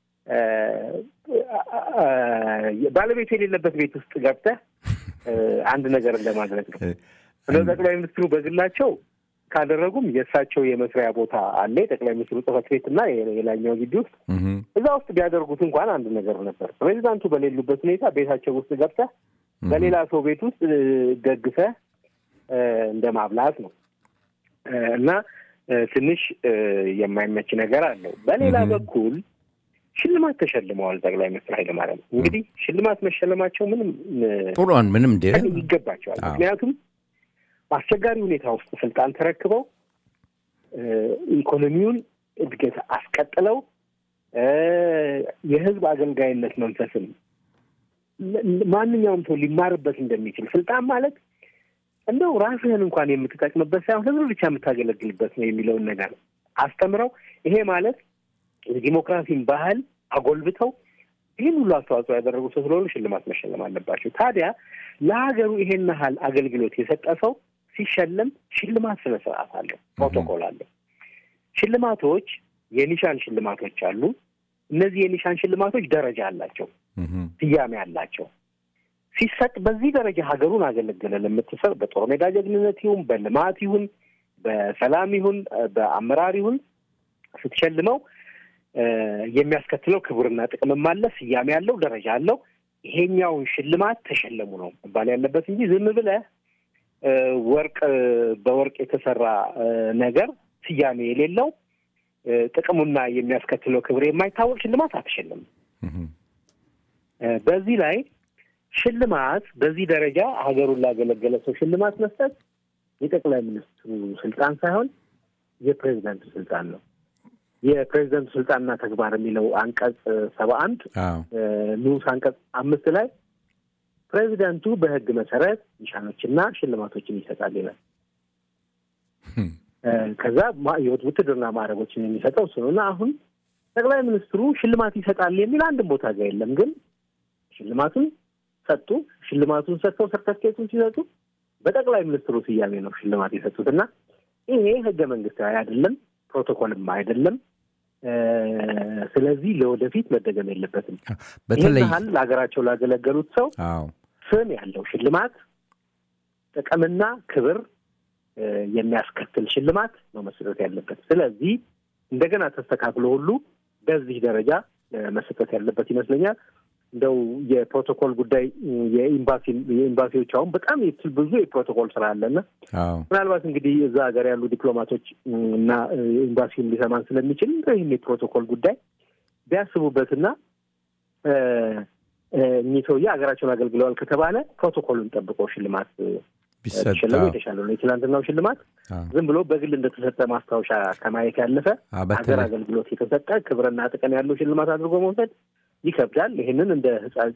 ባለቤቱ የሌለበት ቤት ውስጥ ገብተህ አንድ ነገር እንደማድረግ ነው። እነ ጠቅላይ ሚኒስትሩ በግላቸው ካደረጉም የእሳቸው የመስሪያ ቦታ አለ፣ የጠቅላይ ሚኒስትሩ ጽህፈት ቤት እና የላኛው ግቢ ውስጥ እዛ ውስጥ ቢያደርጉት እንኳን አንድ ነገር ነበር። ፕሬዚዳንቱ በሌሉበት ሁኔታ ቤታቸው ውስጥ ገብተህ በሌላ ሰው ቤት ውስጥ ደግሰህ እንደ ማብላት ነው እና ትንሽ የማይመች ነገር አለው። በሌላ በኩል ሽልማት ተሸልመዋል ጠቅላይ ሚኒስትር ኃይለማርያም። እንግዲህ ሽልማት መሸለማቸው ምንም ጥሩን ምንም ይገባቸዋል። ምክንያቱም በአስቸጋሪ ሁኔታ ውስጥ ስልጣን ተረክበው ኢኮኖሚውን እድገት አስቀጥለው የህዝብ አገልጋይነት መንፈስን ማንኛውም ሰው ሊማርበት እንደሚችል ስልጣን ማለት እንደው ራስህን እንኳን የምትጠቅምበት ሳይሆን ህዝብ ብቻ የምታገለግልበት ነው የሚለውን ነገር አስተምረው ይሄ ማለት የዲሞክራሲን ባህል አጎልብተው ይህን ሁሉ አስተዋጽኦ ያደረጉ ሰው ስለሆኑ ሽልማት መሸለም አለባቸው። ታዲያ ለሀገሩ ይሄን ያህል አገልግሎት የሰጠ ሰው ሲሸለም ሽልማት ስነ ስርዓት አለው፣ ፕሮቶኮል አለው። ሽልማቶች የኒሻን ሽልማቶች አሉ። እነዚህ የኒሻን ሽልማቶች ደረጃ አላቸው፣ ስያሜ አላቸው። ሲሰጥ በዚህ ደረጃ ሀገሩን አገለገለ ለምትሰር በጦር ሜዳ ጀግንነት ይሁን በልማት ይሁን በሰላም ይሁን በአመራር ይሁን ስትሸልመው የሚያስከትለው ክቡርና ጥቅምም አለ፣ ስያሜ ያለው ደረጃ አለው። ይሄኛውን ሽልማት ተሸለሙ ነው መባል ያለበት እንጂ ዝም ብለህ ወርቅ በወርቅ የተሰራ ነገር ስያሜ የሌለው ጥቅሙና የሚያስከትለው ክብር የማይታወቅ ሽልማት አትሸልም። በዚህ ላይ ሽልማት በዚህ ደረጃ ሀገሩን ላገለገለ ሰው ሽልማት መስጠት የጠቅላይ ሚኒስትሩ ስልጣን ሳይሆን የፕሬዚዳንቱ ስልጣን ነው። የፕሬዚደንቱ ስልጣንና ተግባር የሚለው አንቀጽ ሰባ አንድ ንዑስ አንቀጽ አምስት ላይ ፕሬዚደንቱ በሕግ መሰረት ኒሻኖችና ሽልማቶችን ይሰጣል ይላል። ከዛ ውትድርና ማዕረጎችን የሚሰጠው እሱ ነው እና አሁን ጠቅላይ ሚኒስትሩ ሽልማት ይሰጣል የሚል አንድም ቦታ ጋር የለም። ግን ሽልማቱን ሰጡ። ሽልማቱን ሰጥተው ሰርተፍኬቱን ሲሰጡ በጠቅላይ ሚኒስትሩ ስያሜ ነው ሽልማት የሰጡት እና ይሄ ህገ መንግስታዊ አይደለም፣ ፕሮቶኮልም አይደለም። ስለዚህ ለወደፊት መደገም የለበትም። በተለይ ይህን ያህል ለሀገራቸው ላገለገሉት ሰው አዎ ስም ያለው ሽልማት ጥቅምና ክብር የሚያስከትል ሽልማት ነው መሰጠት ያለበት። ስለዚህ እንደገና ተስተካክሎ ሁሉ በዚህ ደረጃ መሰጠት ያለበት ይመስለኛል። እንደው የፕሮቶኮል ጉዳይ የኤምባሲ የኤምባሲዎች አሁን በጣም ብዙ የፕሮቶኮል ስራ አለና አዎ ምናልባት እንግዲህ እዛ ሀገር ያሉ ዲፕሎማቶች እና ኤምባሲውን ሊሰማን ስለሚችል ይህን የፕሮቶኮል ጉዳይ ቢያስቡበትና እኚህ ሰውዬ ሀገራቸውን አገልግለዋል ከተባለ ፕሮቶኮሉን ጠብቀው ሽልማት ቢሰጥ ቢሸለሙ የተሻለ ነው። የትናንትናው ሽልማት አዎ። ዝም ብሎ በግል እንደተሰጠ ማስታወሻ ከማየት ያለፈ አዎ፣ ሀገር በተለይ አገልግሎት የተሰጠ ክብርና ጥቅም ያለው ሽልማት አድርጎ መውሰድ ይከብዳል። ይህንን እንደ ሕጻጽ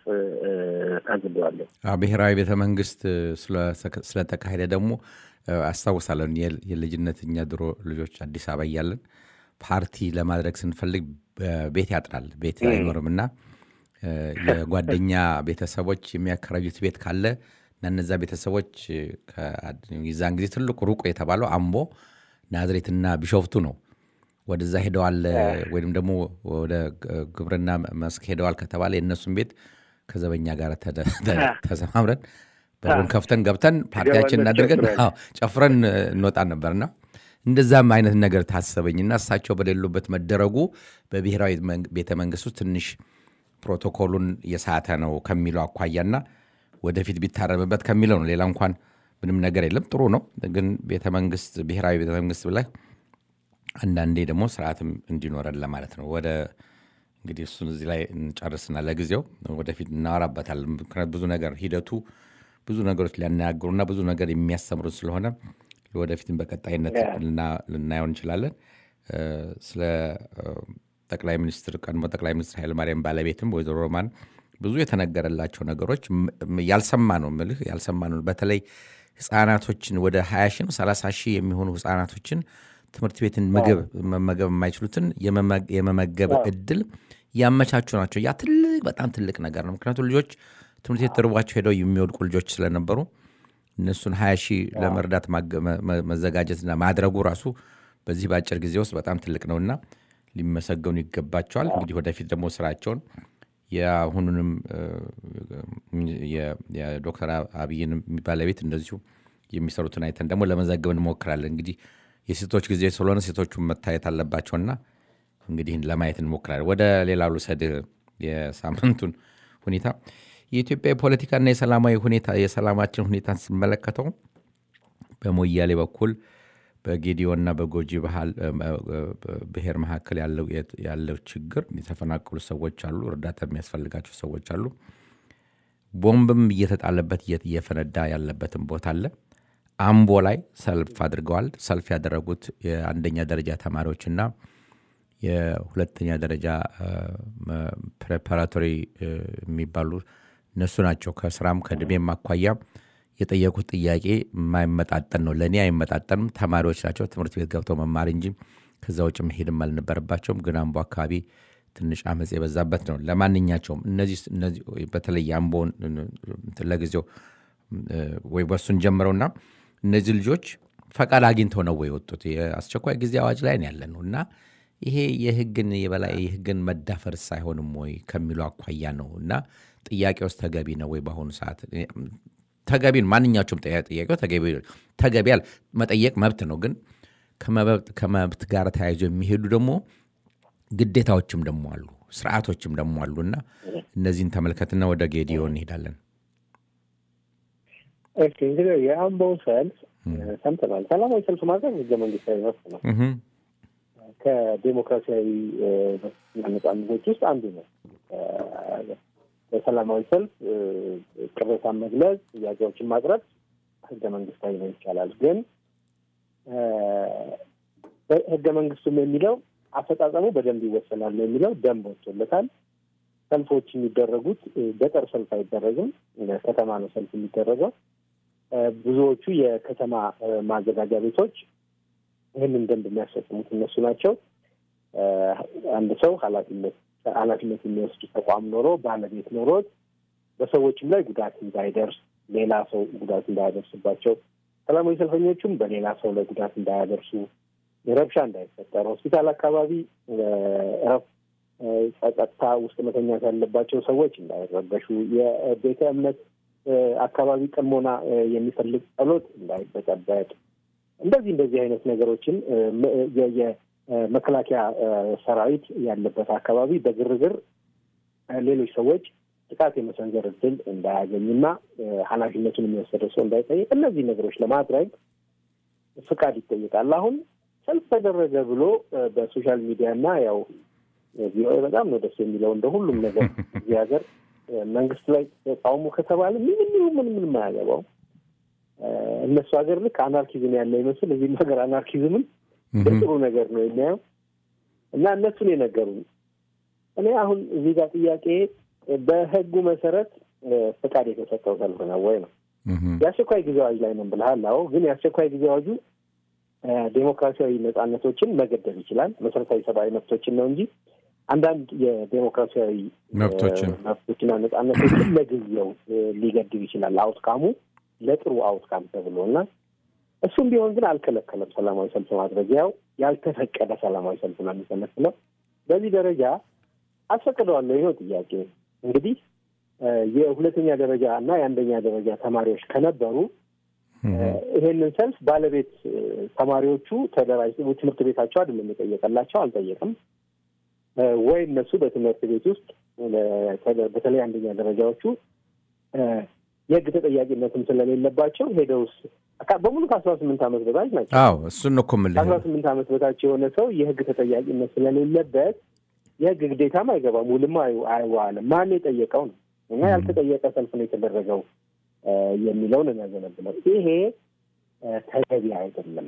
ታዝበዋለሁ። አዎ፣ ብሔራዊ ቤተ መንግስት ስለ- ስለተካሄደ ደግሞ እ፣ አስታውሳለሁ የ- የልጅነት እኛ ድሮ ልጆች አዲስ አበባ እያለን ፓርቲ ለማድረግ ስንፈልግ በ- ቤት ያጥራል፣ ቤት አይኖርም እና እ፣ የጓደኛ ቤተሰቦች የሚያከራዩት ቤት ካለ እና እነዛ ቤተሰቦች እ፣ ከ- የዛን ጊዜ ትልቁ ሩቁ የተባለው አምቦ ናዝሬትና ቢሾፍቱ ነው። ወደዛ ሄደዋል ወይም ደግሞ ወደ ግ- ግብርና መስክ ሄደዋል ከተባለ የእነሱን ቤት ከዘበኛ ጋር ተደ- ተ- ተሰማምረን በሩን ከፍተን ገብተን ፓርቲያችንን ትገባለህ፣ አድርገን ጨፍረን። አዎ፣ ጨፍረን እ፣ እንወጣ ነበርና እንደዛም አይነት ነገር ታሰበኝና እሳቸው በሌሉበት መደረጉ በብሔራዊ መንግ- ቤተ መንግስት ውስጥ ትንሽ ፕሮቶኮሉን የሳተ ነው ከሚለው አኳያና ወደፊት ቢታረምበት ከሚለው ነው። ሌላ እንኳን ምንም ነገር የለም፣ ጥሩ ነው። ግን ቤተ መንግስት ብሔራዊ ቤተ መንግስት ብለህ አንዳንዴ ደግሞ ስርዓትም እንዲኖረን ለማለት ነው። ወደ እንግዲህ እሱን እዚህ ላይ እንጨርስና ለጊዜው ወደፊት እናወራበታለን። ምክንያት ብዙ ነገር ሂደቱ ብዙ ነገሮች ሊያነጋግሩና ብዙ ነገር የሚያስተምሩን ስለሆነ ወደፊትም በቀጣይነት ልና- ልናየው እንችላለን። እ፣ ስለ እ፣ ጠቅላይ ሚኒስትር ቀድሞ ጠቅላይ ሚኒስትር ኃይለማርያም ባለቤትም ወይዘሮ ሮማን ብዙ የተነገረላቸው ነገሮች ም- ም- ያልሰማ ነው ምልህ ያልሰማ ነው። በተለይ ህጻናቶችን ወደ 20 ሺህ ነው 30 ሺህ የሚሆኑ ህጻናቶችን ትምህርት ቤትን ምግብ መመገብ የማይችሉትን የመመ- የመመገብ እድል ያመቻቹ ናቸው። ያ ትልቅ በጣም ትልቅ ነገር ነው። ምክንያቱም ልጆች ትምህርት ቤት ተርቧቸው ሄደው የሚወድቁ ልጆች ስለነበሩ እነሱን ሀያ ሺህ ለመርዳት ማገ- መ- መ- መዘጋጀትና ማድረጉ ራሱ በዚህ በአጭር ጊዜ ውስጥ በጣም ትልቅ ነውና ሊመሰገኑ ይገባቸዋል። እንግዲህ ወደፊት ደግሞ ስራቸውን የአሁኑንም እ፣ የ- የዶክተር አብይን ባለቤት እንደዚሁ የሚሰሩትን አይተን ደግሞ ለመዘገብ እንሞክራለን። እንግዲህ የሴቶች ጊዜ ስለሆነ ሴቶቹን መታየት አለባቸውና እንግዲህ ለማየት እንሞክራለን። ወደ ሌላ ልውሰድ የሳምንቱን ሁኔታ የኢትዮጵያ የፖለቲካና የሰላማዊ ሁኔታ የሰላማችን ሁኔታን ስመለከተው በሞያሌ በኩል በጌዲዮና በጎጂ ባህል ብሔር መካከል ያለው ያለው ችግር የተፈናቀሉ ሰዎች አሉ። እርዳታ የሚያስፈልጋቸው ሰዎች አሉ። ቦምብም እየተጣለበት እየ- እየፈነዳ ያለበትን ቦታ አለ። አምቦ ላይ ሰልፍ አድርገዋል። ሰልፍ ያደረጉት የአንደኛ ደረጃ ተማሪዎችና የሁለተኛ ደረጃ ፕሬፓራቶሪ የሚባሉ እነሱ ናቸው። ከስራም ከእድሜም አኳያ የጠየቁት ጥያቄ የማይመጣጠን ነው። ለእኔ አይመጣጠንም። ተማሪዎች ናቸው። ትምህርት ቤት ገብተው መማር እንጂ ከዛ ውጭ መሄድም አልነበረባቸውም። ግን አምቦ አካባቢ ትንሽ አመፅ የበዛበት ነው። ለማንኛቸውም እነዚህ እነዚህ በተለይ አምቦን ለጊዜው እ፣ ወይ በሱን ጀምረውና እነዚህ ልጆች ፈቃድ አግኝተው ነው ወይ የወጡት? የአስቸኳይ ጊዜ አዋጅ ላይ ነው ያለ ነው እና ይሄ የህግን የበላይ የህግን መዳፈርስ አይሆንም ወይ ከሚለው አኳያ ነው እና ጥያቄ ውስጥ ተገቢ ነው ወይ በአሁኑ ሰዓት ተገቢ ነው። ማንኛቸውም ጥያ- ጥያቄው ተገቢ ተገቢ ያል መጠየቅ መብት ነው። ግን ከመብት ከመብት ጋር ተያይዞ የሚሄዱ ደግሞ ግዴታዎችም ደግሞ አሉ፣ ስርዓቶችም ደግሞ አሉ እና እነዚህን ተመልከትና ወደ ጌዲዮ እንሄዳለን። እሺ እንግዲህ የአምቦው ሰልፍ ሰምተናል። ሰላማዊ ሰልፍ ማድረግ ህገ መንግስታዊ መብት ነው። እህ፣ ከዴሞክራሲያዊ እ፣ መብትና ነጻነቶች ውስጥ አንዱ ነው። እ፣ በሰላማዊ ሰልፍ እ፣ ቅሬታን መግለጽ፣ ጥያቄዎችን ማቅረብ ህገ መንግስታዊ ነው ይቻላል። ግን እ፣ ህገ መንግስቱም የሚለው አፈጻጸሙ በደንብ ይወሰናል ነው የሚለው ደንብ ወጥቶለታል። ሰልፎች የሚደረጉት እ፣ ገጠር ሰልፍ አይደረግም፣ እ፣ ከተማ ነው ሰልፍ የሚደረገው። እ፣ ብዙዎቹ የከተማ እ፣ ማዘጋጃ ቤቶች ይህንን ደንብ የሚያስፈጽሙት እነሱ ናቸው። እ፣ አንድ ሰው ኃላፊነት ኃላፊነት የሚወስድ ተቋም ኖሮ ባለቤት ኖሮት በሰዎችም ላይ ጉዳት እንዳይደርስ ሌላ ሰው ጉዳት እንዳያደርስባቸው፣ ሰላማዊ ሰልፈኞቹም በሌላ ሰው ላይ ጉዳት እንዳያደርሱ ረብሻ እንዳይፈጠር ሆስፒታል አካባቢ እረፍ ጸጥታ ውስጥ መተኛት ያለባቸው ሰዎች እንዳይረበሹ፣ የቤተ እምነት አካባቢ ጥሞና የሚፈልግ ጸሎት እንዳይበጠበጥ፣ እንደዚህ እንደዚህ አይነት ነገሮችን የመከላከያ ሰራዊት ያለበት አካባቢ በግርግር ሌሎች ሰዎች ጥቃት የመሰንዘር እድል እንዳያገኝና ኃላፊነቱን የሚወሰደው ሰው እንዳይጠይቅ እነዚህ ነገሮች ለማድረግ ፍቃድ ይጠይቃል። አሁን ሰልፍ ተደረገ ብሎ በሶሻል ሚዲያ እና ያው ቪኦኤ በጣም ነው ደስ የሚለው እንደ ሁሉም ነገር እዚህ ሀገር መንግስት ላይ ተቃውሞ ከተባለ ምንም ምን ምንም አያገባው። እነሱ ሀገር ልክ አናርኪዝም ያለ ይመስል እዚህም ሀገር አናርኪዝምን ጥሩ ነገር ነው የሚያየው እና እነሱን የነገሩን እኔ አሁን እዚህ ጋር ጥያቄ በህጉ መሰረት ፈቃድ የተሰጠው ሰልፍ ነው ወይ ነው። የአስቸኳይ ጊዜ አዋጅ ላይ ነው ብልሃል። አዎ፣ ግን የአስቸኳይ ጊዜ አዋጁ ዴሞክራሲያዊ ነጻነቶችን መገደብ ይችላል። መሰረታዊ ሰብአዊ መብቶችን ነው እንጂ አንዳንድ የዴሞክራሲያዊ መብቶችን መብቶችና ነጻነቶችን ለጊዜው ሊገድብ ይችላል። አውትካሙ ለጥሩ አውትካም ተብሎ እና እሱም ቢሆን ግን አልከለከለም ሰላማዊ ሰልፍ ማድረግ። ያው ያልተፈቀደ ሰላማዊ ሰልፍ ነው የሚሰመስለው። በዚህ ደረጃ አስፈቅደዋለሁ። ይኸው ጥያቄ እንግዲህ የሁለተኛ ደረጃ እና የአንደኛ ደረጃ ተማሪዎች ከነበሩ ይሄንን ሰልፍ ባለቤት ተማሪዎቹ ተደራጅተው ትምህርት ቤታቸው አይደለም የጠየቀላቸው፣ አልጠየቅም ወይ እነሱ በትምህርት ቤት ውስጥ በተለይ አንደኛ ደረጃዎቹ የሕግ ተጠያቂነትም ስለሌለባቸው ሄደውስ በሙሉ ከአስራ ስምንት ዓመት በታች ናቸው። አዎ እሱን እኮ የምልህ ከአስራ ስምንት ዓመት በታች የሆነ ሰው የሕግ ተጠያቂነት ስለሌለበት የሕግ ግዴታም አይገባም፣ ውልም አይዋልም። ማን የጠየቀው ነው እና ያልተጠየቀ ሰልፍ ነው የተደረገው የሚለውን የሚያዘነብለው ይሄ ተገቢ አይደለም።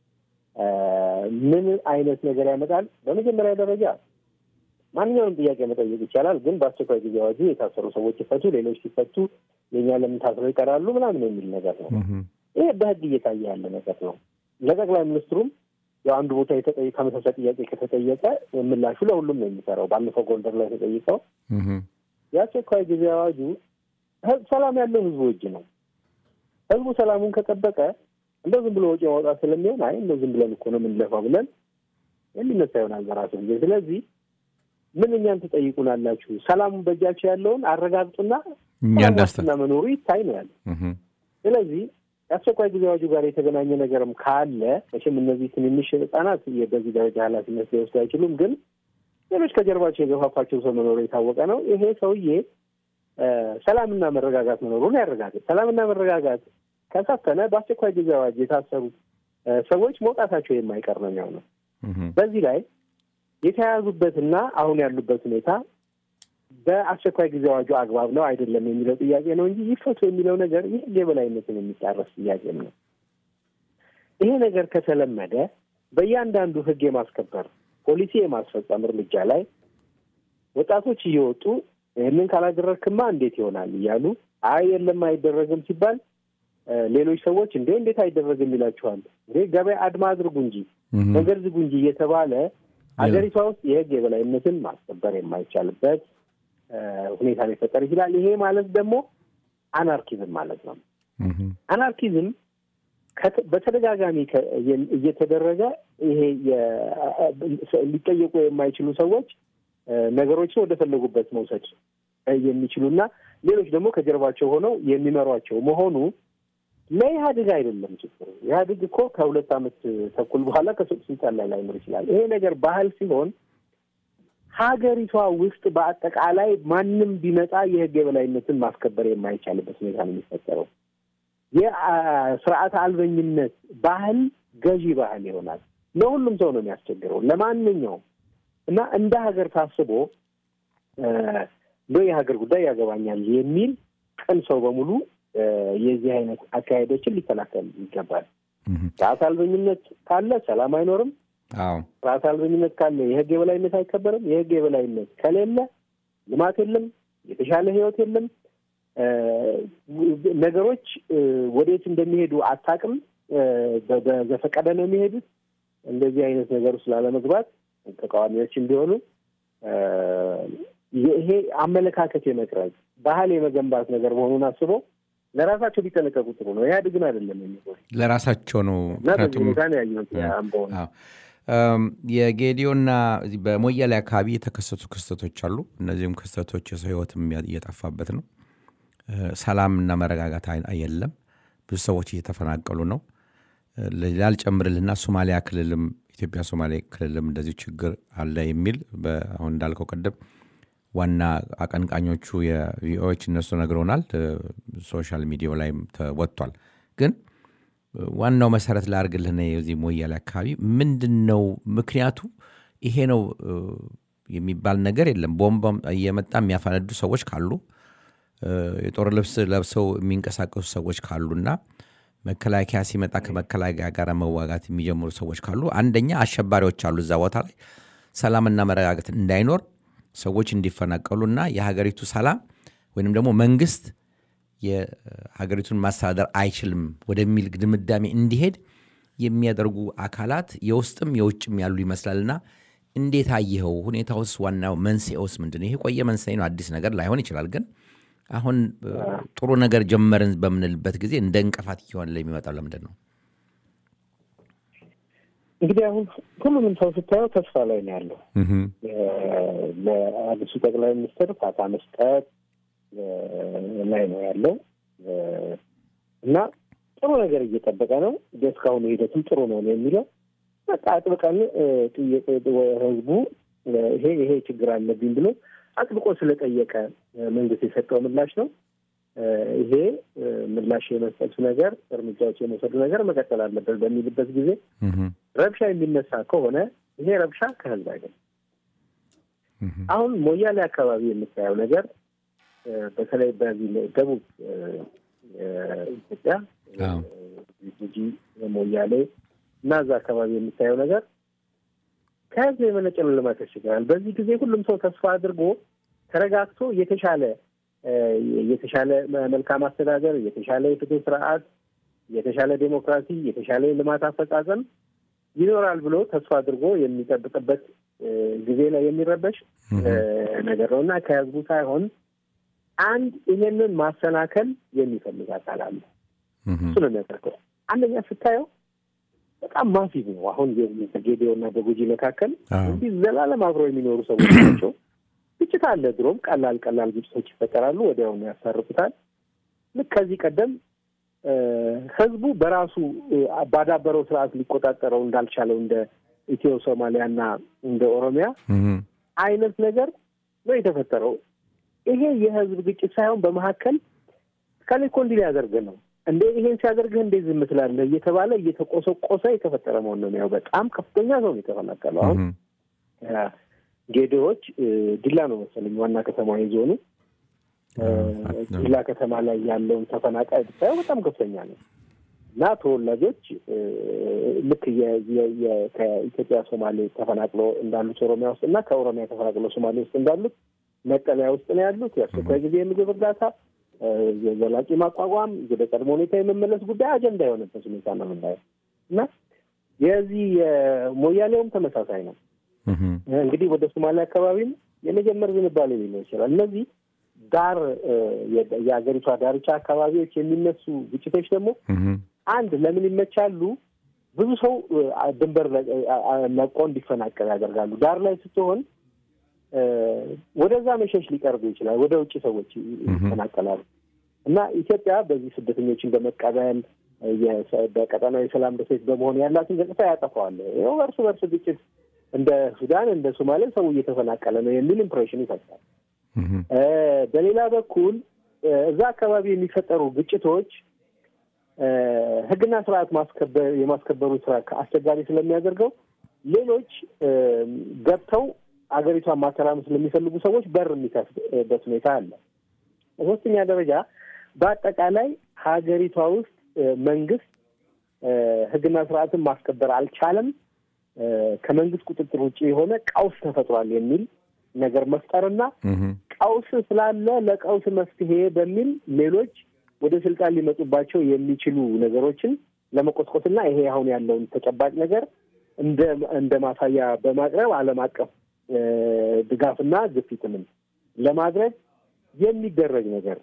ምን አይነት ነገር ያመጣል? በመጀመሪያ ደረጃ ማንኛውንም ጥያቄ መጠየቅ ይቻላል፣ ግን በአስቸኳይ ጊዜ አዋጁ የታሰሩ ሰዎች ይፈቱ፣ ሌሎች ሲፈቱ የእኛ ለምን ታስረው ይቀራሉ ምናምን የሚል ነገር ነው። ይሄ በህግ እየታየ ያለ ነገር ነው። ለጠቅላይ ሚኒስትሩም ያው አንዱ ቦታ ተመሳሳይ ጥያቄ ከተጠየቀ ምላሹ ለሁሉም ነው የሚሰራው። ባለፈው ጎንደር ላይ ተጠይቀው የአስቸኳይ ጊዜ አዋጁ ሰላም ያለው ህዝቡ እጅ ነው። ህዝቡ ሰላሙን ከጠበቀ እንደው ዝም ብሎ ወጪ ማውጣት ስለሚሆን አይ እንደው ዝም ብለን እኮ ነው የምንለፋው ብለን የሚነሳ ይሆናል በራሱ ጊዜ። ስለዚህ ምን እኛን ትጠይቁናላችሁ? ሰላሙን በእጃቸው ያለውን አረጋግጡና ዋስትና መኖሩ ይታይ ነው ያለ። ስለዚህ የአስቸኳይ ጊዜ አዋጁ ጋር የተገናኘ ነገርም ካለ መቼም እነዚህ ትንንሽ ህጻናት በዚህ ደረጃ ኃላፊነት ሊወስዱ አይችሉም። ግን ሌሎች ከጀርባቸው የገፋፋቸው ሰው መኖሩ የታወቀ ነው። ይሄ ሰውዬ ሰላምና መረጋጋት መኖሩን ያረጋግጥ። ሰላምና መረጋጋት ከሰፈነ በአስቸኳይ ጊዜ አዋጅ የታሰሩት ሰዎች መውጣታቸው የማይቀር ነው የሚሆነው። በዚህ ላይ የተያያዙበትና አሁን ያሉበት ሁኔታ በአስቸኳይ ጊዜ አዋጁ አግባብ ነው አይደለም የሚለው ጥያቄ ነው እንጂ ይፈቱ የሚለው ነገር የህግ የበላይነትን የሚጣረስ ጥያቄም ነው። ይሄ ነገር ከተለመደ በእያንዳንዱ ህግ የማስከበር ፖሊሲ የማስፈጸም እርምጃ ላይ ወጣቶች እየወጡ ይህንን ካላደረግክማ እንዴት ይሆናል እያሉ አይ የለም አይደረግም ሲባል ሌሎች ሰዎች እንዴ እንዴት አይደረግም ይላችኋል። እንዴ ገበያ አድማ አድርጉ እንጂ መንገድ ዝጉ እንጂ እየተባለ ሀገሪቷ ውስጥ የህግ የበላይነትን ማስከበር የማይቻልበት ሁኔታ ሊፈጠር ይችላል። ይሄ ማለት ደግሞ አናርኪዝም ማለት ነው። አናርኪዝም በተደጋጋሚ እየተደረገ ይሄ ሊጠየቁ የማይችሉ ሰዎች ነገሮችን ወደ ፈለጉበት መውሰድ የሚችሉና ሌሎች ደግሞ ከጀርባቸው ሆነው የሚመሯቸው መሆኑ ለኢህአዴግ አይደለም ችግሩ። ኢህአዴግ እኮ ከሁለት ዓመት ተኩል በኋላ ከስልጣን ላይ ላይኖር ይችላል። ይሄ ነገር ባህል ሲሆን ሀገሪቷ ውስጥ በአጠቃላይ ማንም ቢመጣ የህግ የበላይነትን ማስከበር የማይቻልበት ሁኔታ ነው የሚፈጠረው። የስርዓት አልበኝነት ባህል ገዢ ባህል ይሆናል። ለሁሉም ሰው ነው የሚያስቸግረው፣ ለማንኛውም እና እንደ ሀገር ታስቦ እንደ የሀገር ጉዳይ ያገባኛል የሚል ቅን ሰው በሙሉ የዚህ አይነት አካሄዶችን ሊከላከል ይገባል። ስርዓት አልበኝነት ካለ ሰላም አይኖርም። ስርዓት አልበኝነት ካለ የህግ የበላይነት አይከበርም። የህግ የበላይነት ከሌለ ልማት የለም፣ የተሻለ ህይወት የለም። ነገሮች ወዴት እንደሚሄዱ አታውቅም። በዘፈቀደ ነው የሚሄዱት። እንደዚህ አይነት ነገር ውስጥ ላለመግባት ተቃዋሚዎችም ቢሆኑ ይሄ አመለካከት የመቅረጽ ባህል የመገንባት ነገር መሆኑን አስበው ለራሳቸው ቢጠነቀቁ ጥሩ ነው። ኢህአዴግን አይደለም የሚጎ ለራሳቸው ነው። እና በዚህ ምክንያቱም ሁኔታ ነው ያየሁት አምቦውን። አዎ። እም፣ የጌዲዮና እዚህ በሞያሌ አካባቢ የተከሰቱ ክስተቶች አሉ። እነዚህም ክስተቶች የሰው ህይወትም እያ- እየጠፋበት ነው። እ፣ ሰላምና መረጋጋት አይ- የለም። ብዙ ሰዎች እየተፈናቀሉ ነው። እ፣ ሌላ ልጨምርልና ሶማሊያ ክልልም ኢትዮጵያ ሶማሌ ክልልም እንደዚሁ ችግር አለ የሚል በ- አሁን እንዳልከው ቅድም ዋና አቀንቃኞቹ የቪኦኤዎች እነሱ ነግረውናል። እ፣ ሶሻል ሚዲያው ላይም ተወጥቷል። ግን ዋናው መሰረት ላርግልህ ነው የዚህ ሞያሌ አካባቢ ምንድን ነው ምክንያቱ? ይሄ ነው እ፣ የሚባል ነገር የለም። ቦምብ እየመጣ የሚያፈነዱ ሰዎች ካሉ እ፣ የጦር ልብስ ለብሰው የሚንቀሳቀሱ ሰዎች ካሉና መከላከያ ሲመጣ ከመከላከያ ጋር መዋጋት የሚጀምሩ ሰዎች ካሉ አንደኛ አሸባሪዎች አሉ እዛ ቦታ ላይ ሰላምና መረጋጋት እንዳይኖር ሰዎች እንዲፈናቀሉና የሀገሪቱ ሰላም ወይንም ደግሞ መንግስት የሀገሪቱን ማስተዳደር አይችልም ወደሚል ድምዳሜ እንዲሄድ የሚያደርጉ አካላት የውስጥም የውጭም ያሉ ይመስላልና እንዴት አየኸው? ሁኔታውስ ዋናው መንስኤውስ ምንድን ነው? ይሄ ቆየ መንስኤ ነው፣ አዲስ ነገር ላይሆን ይችላል። ግን አሁን እ፣ ጥሩ ነገር ጀመርን በምንልበት ጊዜ እንደ እንቅፋት እየሆነ ለሚመጣው ለምንድን ነው? እንግዲህ አሁን ሁሉንም ሰው ስታየው ተስፋ ላይ ነው ያለው። ለአዲሱ ጠቅላይ ሚኒስትር ፋታ መስጠት እ፣ ላይ ነው ያለው እ፣ እና ጥሩ ነገር እየጠበቀ ነው። እስካሁኑ ሂደትም ጥሩ ነው ነው የሚለው በቃ አጥብቀን እ፣ ጥያቄ ህዝቡ እ፣ ይሄ ይሄ ችግር አለብኝ ብሎ አጥብቆ ስለጠየቀ እ፣ መንግስት የሰጠው ምላሽ ነው። እ፣ ይሄ እ፣ ምላሽ የመስጠቱ ነገር እርምጃዎች የመውሰዱ ነገር መቀጠል አለበት በሚልበት ጊዜ ረብሻ የሚነሳ ከሆነ ይሄ ረብሻ ከህዝብ አይደለም። አሁን ሞያሌ አካባቢ የምታየው ነገር እ፣ በተለይ በዚህ ደቡብ እ፣ እ፣ ኢትዮጵያ እ፣ አዎ። ጉጂ፣ ሞያሌ እና እዛ አካባቢ የምታየው ነገር ከህዝብ የመነጨ ነው ለማለት ያስቸግራል። በዚህ ጊዜ ሁሉም ሰው ተስፋ አድርጎ ተረጋግቶ የተሻለ እ፣ የተሻለ መልካም አስተዳደር፣ የተሻለ የፍትህ ስርዓት፣ የተሻለ ዴሞክራሲ፣ የተሻለ የልማት አፈጻጸም ይኖራል ብሎ ተስፋ አድርጎ የሚጠብቅበት እ፣ ጊዜ ላይ የሚረበሽ እ፣ ነገር ነው እና ከህዝቡ ሳይሆን አንድ ይሄንን ማሰናከል የሚፈልግ አካል አለ። እሱ ነው የሚያደርገው። አንደኛ ስታየው በጣም ማሲቭ ነው። አሁን በጌዲዮ እና በጉጂ መካከል አዎ። እንዲህ ዘላለም አብረው የሚኖሩ ሰዎች ናቸው። ግጭት አለ። ድሮም ቀላል ቀላል ግጭቶች ይፈጠራሉ፣ ወዲያውኑ ያስታርቁታል። ልክ ከዚህ ቀደም እ፣ ህዝቡ በራሱ እ፣ ባዳበረው ስርዓት ሊቆጣጠረው እንዳልቻለው እንደ ኢትዮ ሶማሊያና እንደ ኦሮሚያ አይነት ነገር ነው የተፈጠረው። ይሄ የህዝብ ግጭት ሳይሆን በመካከል ከሌ እኮ እንዲህ ሊያደርግህ ነው እንዴ ይሄን ሲያደርግህ እንዴት ዝም ትላለህ እየተባለ እየተቆሰቆሰ የተፈጠረ መሆን ነው የሚያው በጣም ከፍተኛ ሰው ነው የተፈናቀለው። አሁን እ፣ ጌዴዎች እ፣ ዲላ ነው መሰለኝ ዋና ከተማ የዞኑ እ፣ ዲላ ከተማ ላይ ያለውን ተፈናቃይ ብታየው በጣም ከፍተኛ ነው እና ተወላጆች እ፣ ልክ የ- የ- የ- ከኢትዮጵያ ሶማሌ ተፈናቅሎ እንዳሉት ኦሮሚያ ውስጥ እና ከኦሮሚያ ተፈናቅሎ ሶማሌ ውስጥ እንዳሉት መጠለያ ውስጥ ነው ያሉት። የአስቸኳይ ጊዜ የምግብ እርዳታ እ፣ የዘላቂ ማቋቋም ወደ ቀድሞ ሁኔታ የመመለስ ጉዳይ አጀንዳ የሆነበት ሁኔታ ነው የምናየው እና የዚህ የሞያሌውም ተመሳሳይ ነው። እንግዲህ ወደ ሶማሊያ አካባቢም የመጀመር ዝንባሌ ሊኖር ይችላል። እነዚህ ዳር እ፣ የ- የሀገሪቷ ዳርቻ አካባቢዎች የሚነሱ ግጭቶች ደግሞ አንድ ለምን ይመቻሉ? ብዙ ሰው እ፣ ድንበር ለ- አ- አ- ለቆ እንዲፈናቀል ያደርጋሉ። ዳር ላይ ስትሆን እ፣ ወደዛ መሸሽ ሊቀርቡ ይችላል። ወደ ውጭ ሰዎች ይ- ይፈናቀላሉ እና ኢትዮጵያ በዚህ ስደተኞችን በመቀበል እ፣ የሰ- በቀጠናዊ የሰላም ደሴት በመሆን ያላትን ገጽታ ያጠፋዋል። ይኸው እርስ በርስ ግጭት እንደ ሱዳን እንደ ሶማሌ ሰው እየተፈናቀለ ነው የሚል ኢምፕሬሽን ይፈጥራል። እ፣ በሌላ በኩል እ፣ እዛ አካባቢ የሚፈጠሩ ግጭቶች እ፣ ሕግና ስርዓት ማስከበር የማስከበሩ ስራ አስቸጋሪ ስለሚያደርገው ሌሎች እ፣ ገብተው አገሪቷን ማተራመስ ስለሚፈልጉ ሰዎች በር የሚከፍትበት ሁኔታ አለ። በሶስተኛ ደረጃ በአጠቃላይ ሀገሪቷ ውስጥ እ፣ መንግስት እ፣ ሕግና ስርዓትን ማስከበር አልቻለም፣ እ፣ ከመንግስት ቁጥጥር ውጭ የሆነ ቀውስ ተፈጥሯል የሚል ነገር መፍጠርና ቀውስ ስላለ ለቀውስ መፍትሄ በሚል ሌሎች ወደ ስልጣን ሊመጡባቸው የሚችሉ ነገሮችን ለመቆስቆስና ይሄ አሁን ያለውን ተጨባጭ ነገር እንደ እንደ ማሳያ በማቅረብ ዓለም አቀፍ እ፣ ድጋፍና ግፊትንም ለማድረግ የሚደረግ ነገር ነው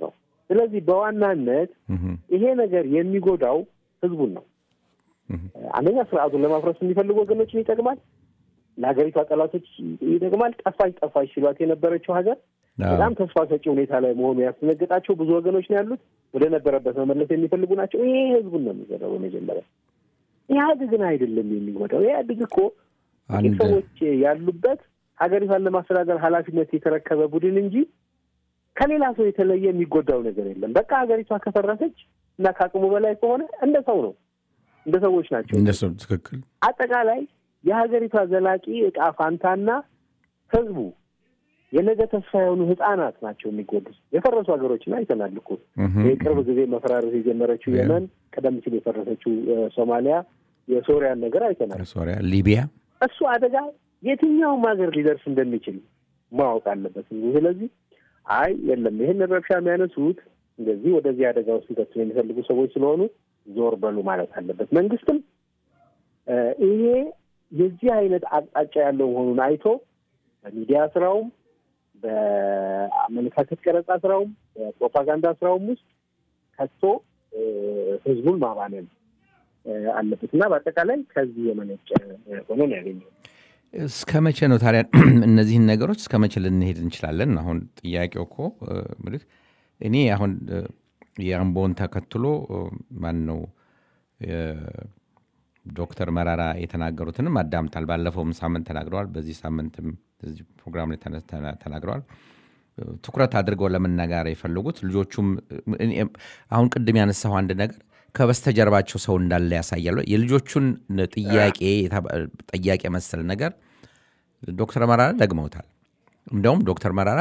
ስለዚህ በዋናነት ይሄ ነገር የሚጎዳው ህዝቡን ነው። አንደኛ ስርዓቱን ለማፍረስ የሚፈልጉ ወገኖችን ይጠቅማል። ለሀገሪቷ ጠላቶች ይጠቅማል። ጠፋች ጠፋች ሲሏት የነበረችው ሀገር በጣም ተስፋ ሰጪ ሁኔታ ላይ መሆኑ ያስደነገጣቸው ብዙ ወገኖች ነው ያሉት። ወደ ነበረበት መመለስ የሚፈልጉ ናቸው። ይሄ ህዝቡን ነው የሚጎዳው። በመጀመሪያ ኢህአዴግን አይደለም የሚጎዳው። ኢህአዴግ እኮ ጥቂት ሰዎች ያሉበት ሀገሪቷን ለማስተዳደር ኃላፊነት የተረከበ ቡድን እንጂ ከሌላ ሰው የተለየ የሚጎዳው ነገር የለም። በቃ ሀገሪቷ ከፈረሰች እና ከአቅሙ በላይ ከሆነ እንደ ሰው ነው፣ እንደ ሰዎች ናቸው። እንደ ሰው ትክክል። አጠቃላይ የሀገሪቷ ዘላቂ እጣ ፋንታና ህዝቡ የነገ ተስፋ የሆኑ ህጻናት ናቸው የሚጎዱት። የፈረሱ ሀገሮችን አይተናል እኮ የቅርብ ጊዜ መፈራረስ የጀመረችው የመን፣ ቀደም ሲል የፈረሰችው ሶማሊያ፣ የሶሪያን ነገር አይተናል። ሶሪያ፣ ሊቢያ እሱ አደጋ የትኛውም ሀገር ሊደርስ እንደሚችል ማወቅ አለበት። ስለዚህ አይ የለም ይህን ረብሻ የሚያነሱት እንደዚህ ወደዚህ አደጋ ውስጥ ሊከቱን የሚፈልጉ ሰዎች ስለሆኑ ዞር በሉ ማለት አለበት። መንግስትም ይሄ የዚህ አይነት አቅጣጫ ያለው መሆኑን አይቶ በሚዲያ ስራውም በአመለካከት ቀረጻ ስራውም በፕሮፓጋንዳ ስራውም ውስጥ ከቶ ህዝቡን ማባነን አለበት እና በአጠቃላይ ከዚህ የመነጨ ሆኖ ነው ያገኘው። እስከ መቼ ነው ታዲያ እነዚህን ነገሮች እስከ መቼ ልንሄድ እንችላለን? አሁን ጥያቄው እኮ ምልህ እኔ አሁን የአምቦን ተከትሎ ማን ነው ዶክተር መራራ የተናገሩትንም አዳምጣል። ባለፈውም ሳምንት ተናግረዋል። በዚህ ሳምንትም በዚህ ፕሮግራም ላይ ተናግረዋል። ትኩረት አድርገው ለመናገር የፈለጉት ልጆቹም አሁን ቅድም ያነሳው አንድ ነገር ከበስተጀርባቸው ሰው እንዳለ ያሳያሉ። የልጆቹን ጥያቄ ጥያቄ መሰል ነገር ዶክተር መራራ ደግመውታል። እንደውም ዶክተር መራራ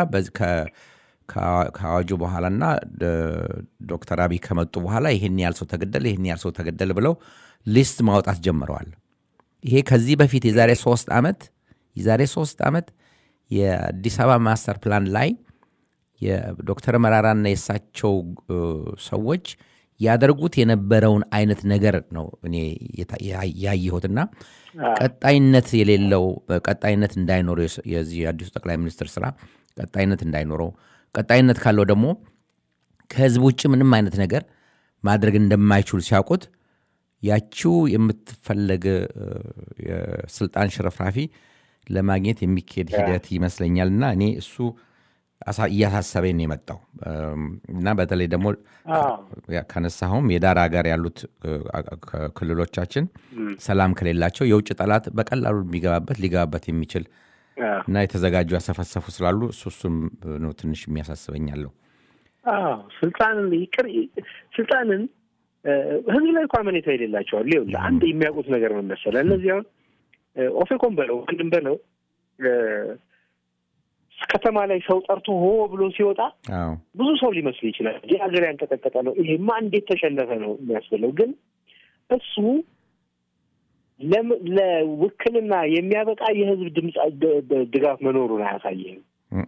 ከአዋጁ በኋላና ዶክተር አብይ ከመጡ በኋላ ይህን ያህል ሰው ተገደለ፣ ይህን ያህል ሰው ተገደለ ብለው ሊስት ማውጣት ጀምረዋል። ይሄ ከዚህ በፊት የዛሬ ሶስት ዓመት የዛሬ ሶስት ዓመት የአዲስ አበባ ማስተር ፕላን ላይ የዶክተር መራራና የእሳቸው ሰዎች ያደርጉት የነበረውን አይነት ነገር ነው እኔ ያየሁትና ቀጣይነት የሌለው ቀጣይነት እንዳይኖረው የዚህ የአዲሱ ጠቅላይ ሚኒስትር ስራ ቀጣይነት እንዳይኖረው ቀጣይነት ካለው ደግሞ ከህዝብ ውጭ ምንም አይነት ነገር ማድረግ እንደማይችሉ ሲያውቁት ያቺው የምትፈለግ የስልጣን ሽረፍራፊ ለማግኘት የሚካሄድ ሂደት ይመስለኛል እና እኔ እሱ እያሳሰበኝ ነው የመጣው እና በተለይ ደግሞ ከነሳሁም የዳር ሀገር ያሉት ክልሎቻችን ሰላም ከሌላቸው የውጭ ጠላት በቀላሉ የሚገባበት ሊገባበት የሚችል እና የተዘጋጁ ያሰፈሰፉ ስላሉ እሱ እሱም ነው ትንሽ የሚያሳስበኛለሁ። ስልጣንን ይቅር ስልጣንን ህዝብ ላይ እኮ አመኔታ የሌላቸዋል። ይኸውልህ አንድ የሚያውቁት ነገር ምን መሰለህ፣ እነዚህ አሁን ኦፌኮም በለው ምንድን በለው ከተማ ላይ ሰው ጠርቶ ሆ ብሎ ሲወጣ ብዙ ሰው ሊመስል ይችላል። ይህ ሀገር ያንቀጠቀጠ ነው፣ ይሄማ እንዴት ተሸነፈ ነው የሚያስብለው። ግን እሱ ለውክልና የሚያበቃ የህዝብ ድምፅ ድጋፍ መኖሩን አያሳይም።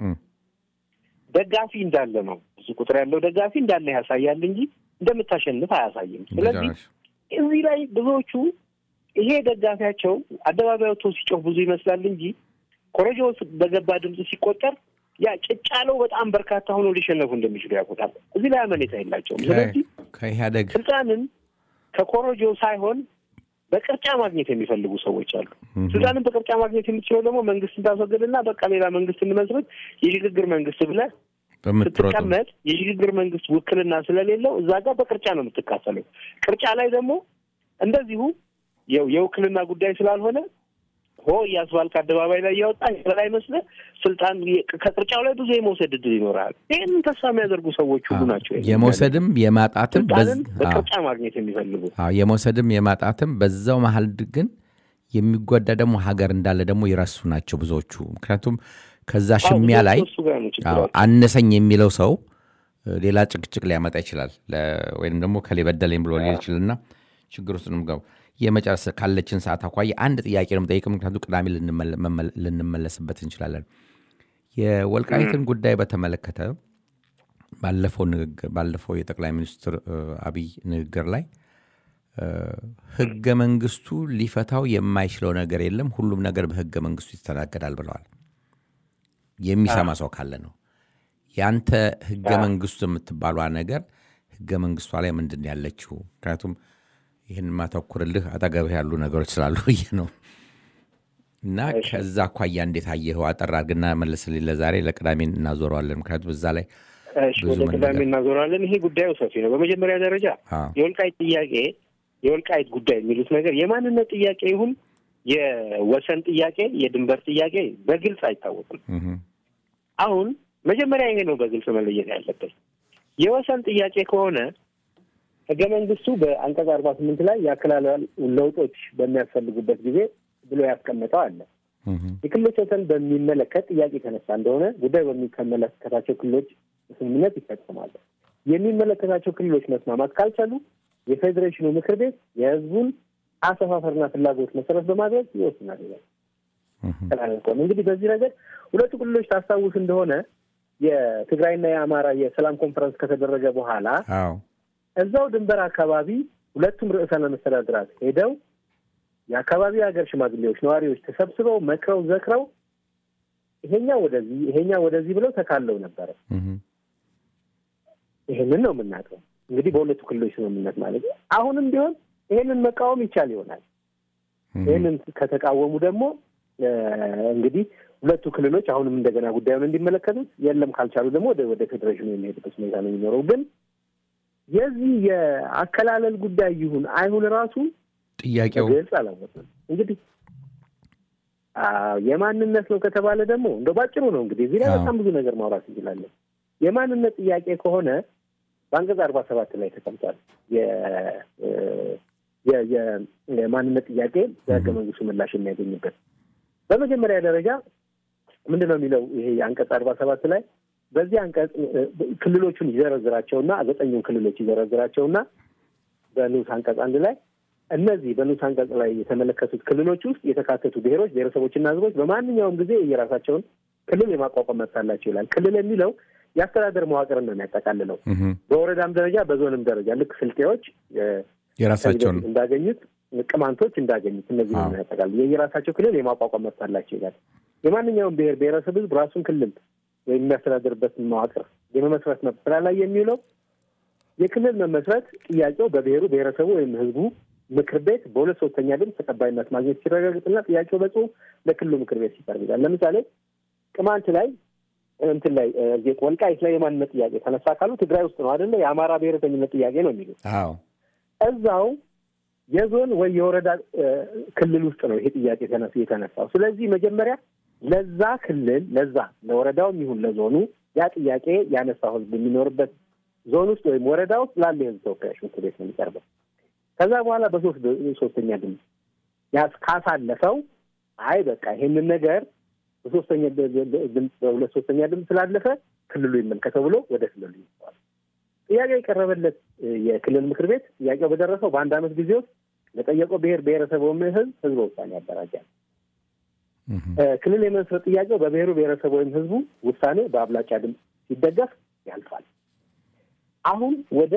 ደጋፊ እንዳለ ነው ብዙ ቁጥር ያለው ደጋፊ እንዳለ ያሳያል እንጂ እንደምታሸንፍ አያሳይም። ስለዚህ እዚህ ላይ ብዙዎቹ ይሄ ደጋፊያቸው አደባባይ ወጥቶ ሲጮህ ብዙ ይመስላል እንጂ ኮረጆ በገባ ድምፅ ሲቆጠር ያ ጭጫለው በጣም በርካታ ሆኖ ሊሸነፉ እንደሚችሉ ያውቁታል። እዚህ ላይ አመኔታ የላቸውም። ስለዚህ ከኢህአደግ ስልጣንን ከኮረጆ ሳይሆን በቅርጫ ማግኘት የሚፈልጉ ሰዎች አሉ። ስልጣንን በቅርጫ ማግኘት የምትችለው ደግሞ መንግስትን ታስወግድና በቃ ሌላ መንግስት እንመስረት የሽግግር መንግስት ብለህ ስትቀመጥ የሽግግር መንግስት ውክልና ስለሌለው እዛ ጋር በቅርጫ ነው የምትካፈለው። ቅርጫ ላይ ደግሞ እንደዚሁ የውክልና ጉዳይ ስላልሆነ ሆ እያስባልክ አደባባይ ላይ እያወጣ በላይ መስለህ ስልጣን ከቅርጫው ላይ ብዙ የመውሰድ እድል ይኖራል። ይህንን ተስፋ የሚያደርጉ ሰዎች ሁሉ ናቸው የመውሰድም የማጣትም ስልጣንን በቅርጫ ማግኘት የሚፈልጉ የመውሰድም የማጣትም በዛው መሀል ግን የሚጎዳ ደግሞ ሀገር እንዳለ ደግሞ ይረሱ ናቸው ብዙዎቹ። ምክንያቱም ከዛ ሽሚያ ላይ አነሰኝ የሚለው ሰው ሌላ ጭቅጭቅ ሊያመጣ ይችላል፣ ወይም ደግሞ ከሌ በደለኝ ብሎ ሊል ይችልና ችግር ውስጥ ነው የምገባው። የመጨረስ ካለችን ሰዓት አኳያ አንድ ጥያቄ ነው የምጠይቅ፣ ምክንያቱ ቅዳሜ ልንመለስበት እንችላለን። የወልቃይትን ጉዳይ በተመለከተ ባለፈው ንግግር ባለፈው የጠቅላይ ሚኒስትር አብይ ንግግር ላይ ህገ መንግስቱ ሊፈታው የማይችለው ነገር የለም፣ ሁሉም ነገር በህገ መንግስቱ ይስተናገዳል ብለዋል። የሚሰማ ሰው ካለ ነው። የአንተ ህገ መንግስቱ የምትባሏ ነገር ህገ መንግስቷ ላይ ምንድን ነው ያለችው? ምክንያቱም ይህን ማተኩርልህ አጠገብህ ያሉ ነገሮች ስላሉ ብዬ ነው። እና ከዛ አኳያ እንዴት አየኸው? አጠር አድርግና መለስልኝ። ለዛሬ ለቅዳሜ እናዞረዋለን። ምክንያቱም እዛ ላይ እሺ፣ ወደ ቅዳሜ እናዞራለን። ይሄ ጉዳዩ ሰፊ ነው። በመጀመሪያ ደረጃ አዎ። የወልቃይት ጥያቄ የወልቃይት ጉዳይ የሚሉት ነገር የማንነት ጥያቄ ይሁን የወሰን ጥያቄ፣ የድንበር ጥያቄ በግልጽ አይታወቅም። እህ፣ አሁን መጀመሪያ ይሄ ነው በግልጽ መለየት ያለበት። የወሰን ጥያቄ ከሆነ ህገ መንግስቱ በአንቀጽ አርባ ስምንት ላይ የአከላለል ለውጦች በሚያስፈልጉበት ጊዜ ብሎ ያስቀመጠው አለ። እህ፣ የክልሎች ወሰን በሚመለከት ጥያቄ የተነሳ እንደሆነ ጉዳዩ በሚመለከታቸው ክልሎች ስምምነት ይፈጸማሉ። የሚመለከታቸው ክልሎች መስማማት ካልቻሉ የፌዴሬሽኑ ምክር ቤት የህዝቡን አሰፋፈርና ፍላጎት መሰረት በማድረግ ይወስናል ይላል። እህ፣ ተላለቀም እንግዲህ በዚህ ነገር ሁለቱ ክልሎች ታስታውስ እንደሆነ የትግራይና የአማራ የሰላም ኮንፈረንስ ከተደረገ በኋላ አዎ እዛው ድንበር አካባቢ ሁለቱም ርዕሰ መስተዳድራት ሄደው የአካባቢ ሀገር ሽማግሌዎች፣ ነዋሪዎች ተሰብስበው መክረው ዘክረው ይሄኛው ወደዚህ ይሄኛው ወደዚህ ብለው ተካለው ነበረ። እህ፣ ይሄንን ነው የምናውቀው እንግዲህ በሁለቱ ክልሎች ስምምነት ማለት ነው። አሁንም ቢሆን ይሄንን መቃወም ይቻል ይሆናል። እህ፣ ይህንን ከተቃወሙ ደግሞ እ፣ እንግዲህ ሁለቱ ክልሎች አሁንም እንደገና ጉዳዩን እንዲመለከቱት የለም ካልቻሉ ደግሞ ወደ ወደ ፌዴሬሽኑ የሚሄድበት ሁኔታ ነው የሚኖረው። ግን የዚህ የአከላለል ጉዳይ ይሁን አይሁን ራሱ ጥያቄው ግልጽ አላወቅም። እንግዲህ አዎ፣ የማንነት ነው ከተባለ ደግሞ እንደ ባጭሩ ነው እንግዲህ እዚህ ላይ አዎ። በጣም ብዙ ነገር ማውራት እንችላለን። የማንነት ጥያቄ ከሆነ በአንቀጽ አርባ ሰባት ላይ ተቀምጧል። የ- እ፣ የ- የ- የማንነት ጥያቄ በህገ መንግስቱ ምላሽ የሚያገኝበት በመጀመሪያ ደረጃ ምንድን ነው የሚለው ይሄ የአንቀጽ አርባ ሰባት ላይ በዚህ አንቀጽ እ፣ ክልሎቹን ይዘረዝራቸውና ዘጠኙን ክልሎች ይዘረዝራቸውና በንዑስ አንቀጽ አንድ ላይ እነዚህ በንዑስ አንቀጽ ላይ የተመለከቱት ክልሎች ውስጥ የተካተቱ ብሔሮች፣ ብሔረሰቦችና ህዝቦች በማንኛውም ጊዜ የራሳቸውን ክልል የማቋቋም መብት አላቸው ይላል። ክልል የሚለው የአስተዳደር መዋቅርን ነው የሚያጠቃልለው። እህ፣ በወረዳም ደረጃ በዞንም ደረጃ ልክ ስልጤዎች እ፣ የራሳቸውን ከዚህ በፊት እንዳገኙት ቅማንቶች እንዳገኙት እነዚህ አዎ። ነው ያጠቃል። የየራሳቸው ክልል የማቋቋም መብት አላቸው ይላል። የማንኛውም ብሔር ብሔረሰብ ህዝብ ራሱን ክልል ወይም የሚያስተዳድርበትን መዋቅር የመመስረት መብት ስራ ላይ የሚውለው የክልል መመስረት ጥያቄው በብሔሩ ብሔረሰቡ ወይም ህዝቡ ምክር ቤት በሁለት ሶስተኛ ድምፅ ተቀባይነት ማግኘት ሲረጋግጥና ጥያቄው በጽሁፍ ለክልሉ ምክር ቤት ሲቀርብ ይላል። ለምሳሌ ቅማንት ላይ እንትን ላይ እ፣ ወልቃይት ላይ የማንነት ጥያቄ ተነሳ ካሉ ትግራይ ውስጥ ነው አይደለ? የአማራ ብሔረተኝነት ጥያቄ ነው የሚሉት አዎ እዛው የዞን ወይ የወረዳ እ፣ ክልል ውስጥ ነው ይሄ ጥያቄ ተነሱ የተነሳው። ስለዚህ መጀመሪያ ለዛ ክልል ለዛ ለወረዳውም ይሁን ለዞኑ ያ ጥያቄ ያነሳው ህዝብ የሚኖርበት ዞን ውስጥ ወይም ወረዳ ውስጥ ላለ የህዝብ ተወካዮች ምክር ቤት ነው የሚቀርበው። ከዛ በኋላ በሶስት ሶስተኛ ድምፅ ያስ ካሳለፈው አይ በቃ ይሄንን ነገር በሶስተኛ ድ- ድ- ድ- ድምፅ በሁለት ሶስተኛ ድምፅ ስላለፈ ክልሉ ይመልከተው ብሎ ወደ ክልሉ ይሰዋል። ጥያቄ የቀረበለት እ፣ የክልል ምክር ቤት ጥያቄው በደረሰው በአንድ ዓመት ጊዜ ውስጥ ለጠየቀው ብሔር ብሔረሰብ ወይም ህዝብ ህዝበ ውሳኔ ያደራጃል። እህ፣ እ፣ ክልል የመመስረት ጥያቄው በብሔሩ ብሔረሰብ ወይም ህዝቡ ውሳኔ በአብላጫ ድምፅ ሲደገፍ ያልፋል። አሁን ወደ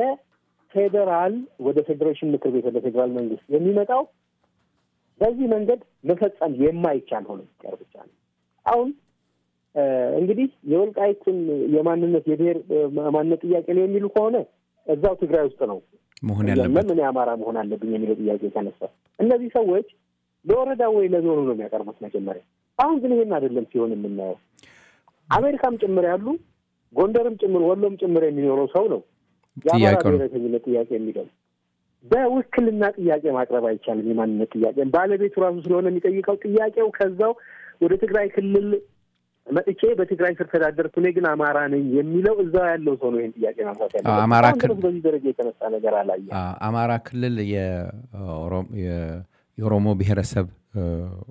ፌዴራል ወደ ፌዴሬሽን ምክር ቤት ወደ ፌዴራል መንግስት የሚመጣው በዚህ መንገድ መፈጸም የማይቻል ሆኖ ሲቀር ብቻ ነው። አሁን እ፣ እንግዲህ የወልቃይትን የማንነት የብሔር እ፣ ማንነት ጥያቄ ነው የሚሉ ከሆነ እዛው ትግራይ ውስጥ ነው መሆን ያለበት ለምን እኔ አማራ መሆን አለብኝ የሚለው ጥያቄ የተነሳ እነዚህ ሰዎች ለወረዳ ወይ ለዞኑ ነው የሚያቀርቡት መጀመሪያ። አሁን ግን ይሄን አይደለም ሲሆን የምናየው። አሜሪካም ጭምር ያሉ ጎንደርም ጭምር ወሎም ጭምር የሚኖረው ሰው ነው የአማራ ጥያቄው ነው። ብሔረተኝነት ጥያቄ የሚለው በውክልና ጥያቄ ማቅረብ አይቻልም። የማንነት ጥያቄ ባለቤቱ ራሱ ስለሆነ የሚጠይቀው ጥያቄው ከዛው ወደ ትግራይ ክልል መጥቼ በትግራይ ስር ተዳደርኩ እኔ ግን አማራ ነኝ የሚለው እዛው ያለው ሰው ነው ይህን ጥያቄ ማንሳት ያለበት። አዎ፣ አማራ አሁን ክልል- ድረስ በዚህ ደረጃ የተነሳ ነገር አላየም። አ- አማራ ክልል የኦሮ- የ- የኦሮሞ ብሔረሰብ እ፣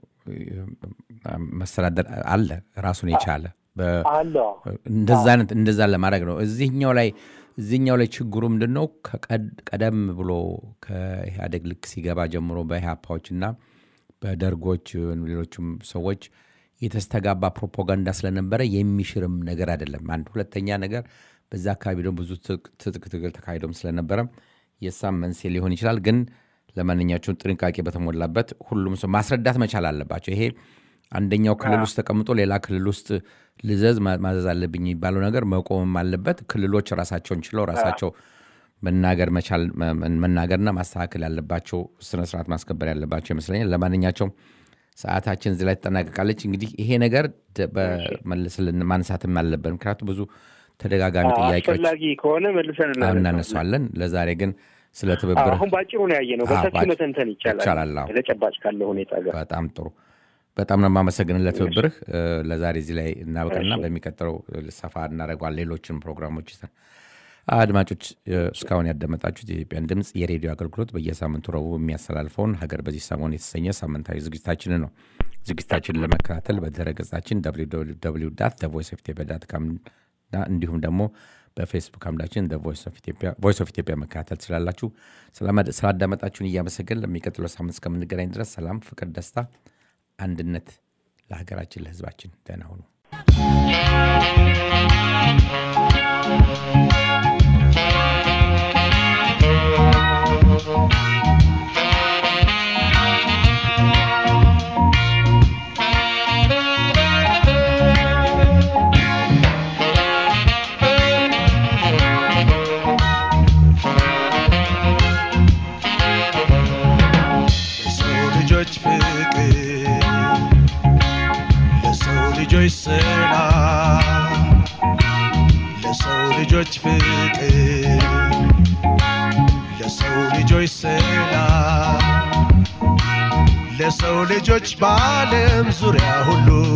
መስተዳደር አለ ራሱን የቻለ በ- አለ እንደዛ አይነት እንደዛ ለማድረግ ነው። እዚህኛው ላይ እዚህኛው ላይ ችግሩ ምንድን ነው? ከቀድ- ቀደም ብሎ ከኢህአዴግ ልክ ሲገባ ጀምሮ በኢህአፓዎች እና በደርጎች ሌሎችም ሰዎች የተስተጋባ ፕሮፓጋንዳ ስለነበረ የሚሽርም ነገር አይደለም። አንድ ሁለተኛ ነገር በዛ አካባቢ ደግሞ ብዙ ትጥቅ ትጥቅ ትግል ተካሂዶም ስለነበረ የሳም መንስኤ ሊሆን ይችላል። ግን ለማንኛቸውም ጥንቃቄ በተሞላበት ሁሉም ሰው ማስረዳት መቻል አለባቸው። ይሄ አንደኛው ክልል ውስጥ ተቀምጦ ሌላ ክልል ውስጥ ልዘዝ ማ- ማዘዝ አለብኝ የሚባለው ነገር መቆምም አለበት። ክልሎች ራሳቸውን ችለው ራሳቸው መናገር መቻል መ- መናገርና ማስተካከል ያለባቸው ስነስርዓት ማስከበር ያለባቸው ይመስለኛል። ለማንኛቸውም ሰዓታችን እዚህ ላይ ትጠናቀቃለች። እንግዲህ ይሄ ነገር ደ- በመልስልን ማንሳትም አለብን። ምክንያቱም ብዙ ተደጋጋሚ አዎ፣ ጥያቄዎች አስፈላጊ ከሆነ መልሰን አሁን እናነሳለን። እናነሳዋለን። ለዛሬ ግን ስለ አዎ፣ ትብብር አሁን በአጭሩ ነው ያየ ነው። አዎ፣ በሰፊው በአጭ- መተንተን ይቻላል። ይቻላል፣ አዎ። ተጨባጭ ካለ ሁኔታ ጋር በጣም ጥሩ። በጣም ነው የማመሰግን ለትብብርህ። እ፣ ለዛሬ እዚህ ላይ እናበቃና በሚቀጥለው እ፣ ሰፋ እናደርገዋል ሌሎችን ፕሮግራሞች ይዘን። አድማጮች እ፣ እስካሁን ያዳመጣችሁት የኢትዮጵያን ድምፅ የሬዲዮ አገልግሎት በየሳምንቱ ረቡዕ የሚያስተላልፈውን ሀገር በዚህ ሰሞን የተሰኘ ሳምንታዊ ዝግጅታችንን ነው። ዝግጅታችንን ለመከታተል በድረገጻችን ቮይስ ኦፍ ኢትዮጵያ ዳት ካም እና እንዲሁም ደግሞ በፌስቡክ አምዳችን ቮይስ ኦፍ ኢትዮጵያ መከታተል ትችላላችሁ። ስለማ- ስላዳመጣችሁን እያመሰገን ለሚቀጥለው ሳምንት እስከምንገናኝ ድረስ ሰላም፣ ፍቅር፣ ደስታ፣ አንድነት ለሀገራችን ለሕዝባችን። ደህና ሁኑ። ለሰው ልጆች ፍቅር ለሰው ልጆች ሰላም ለሰው ልጆች ፍቅር ለሰው ልጆች ሰላም ለሰው ልጆች በዓለም ዙሪያ ሁሉ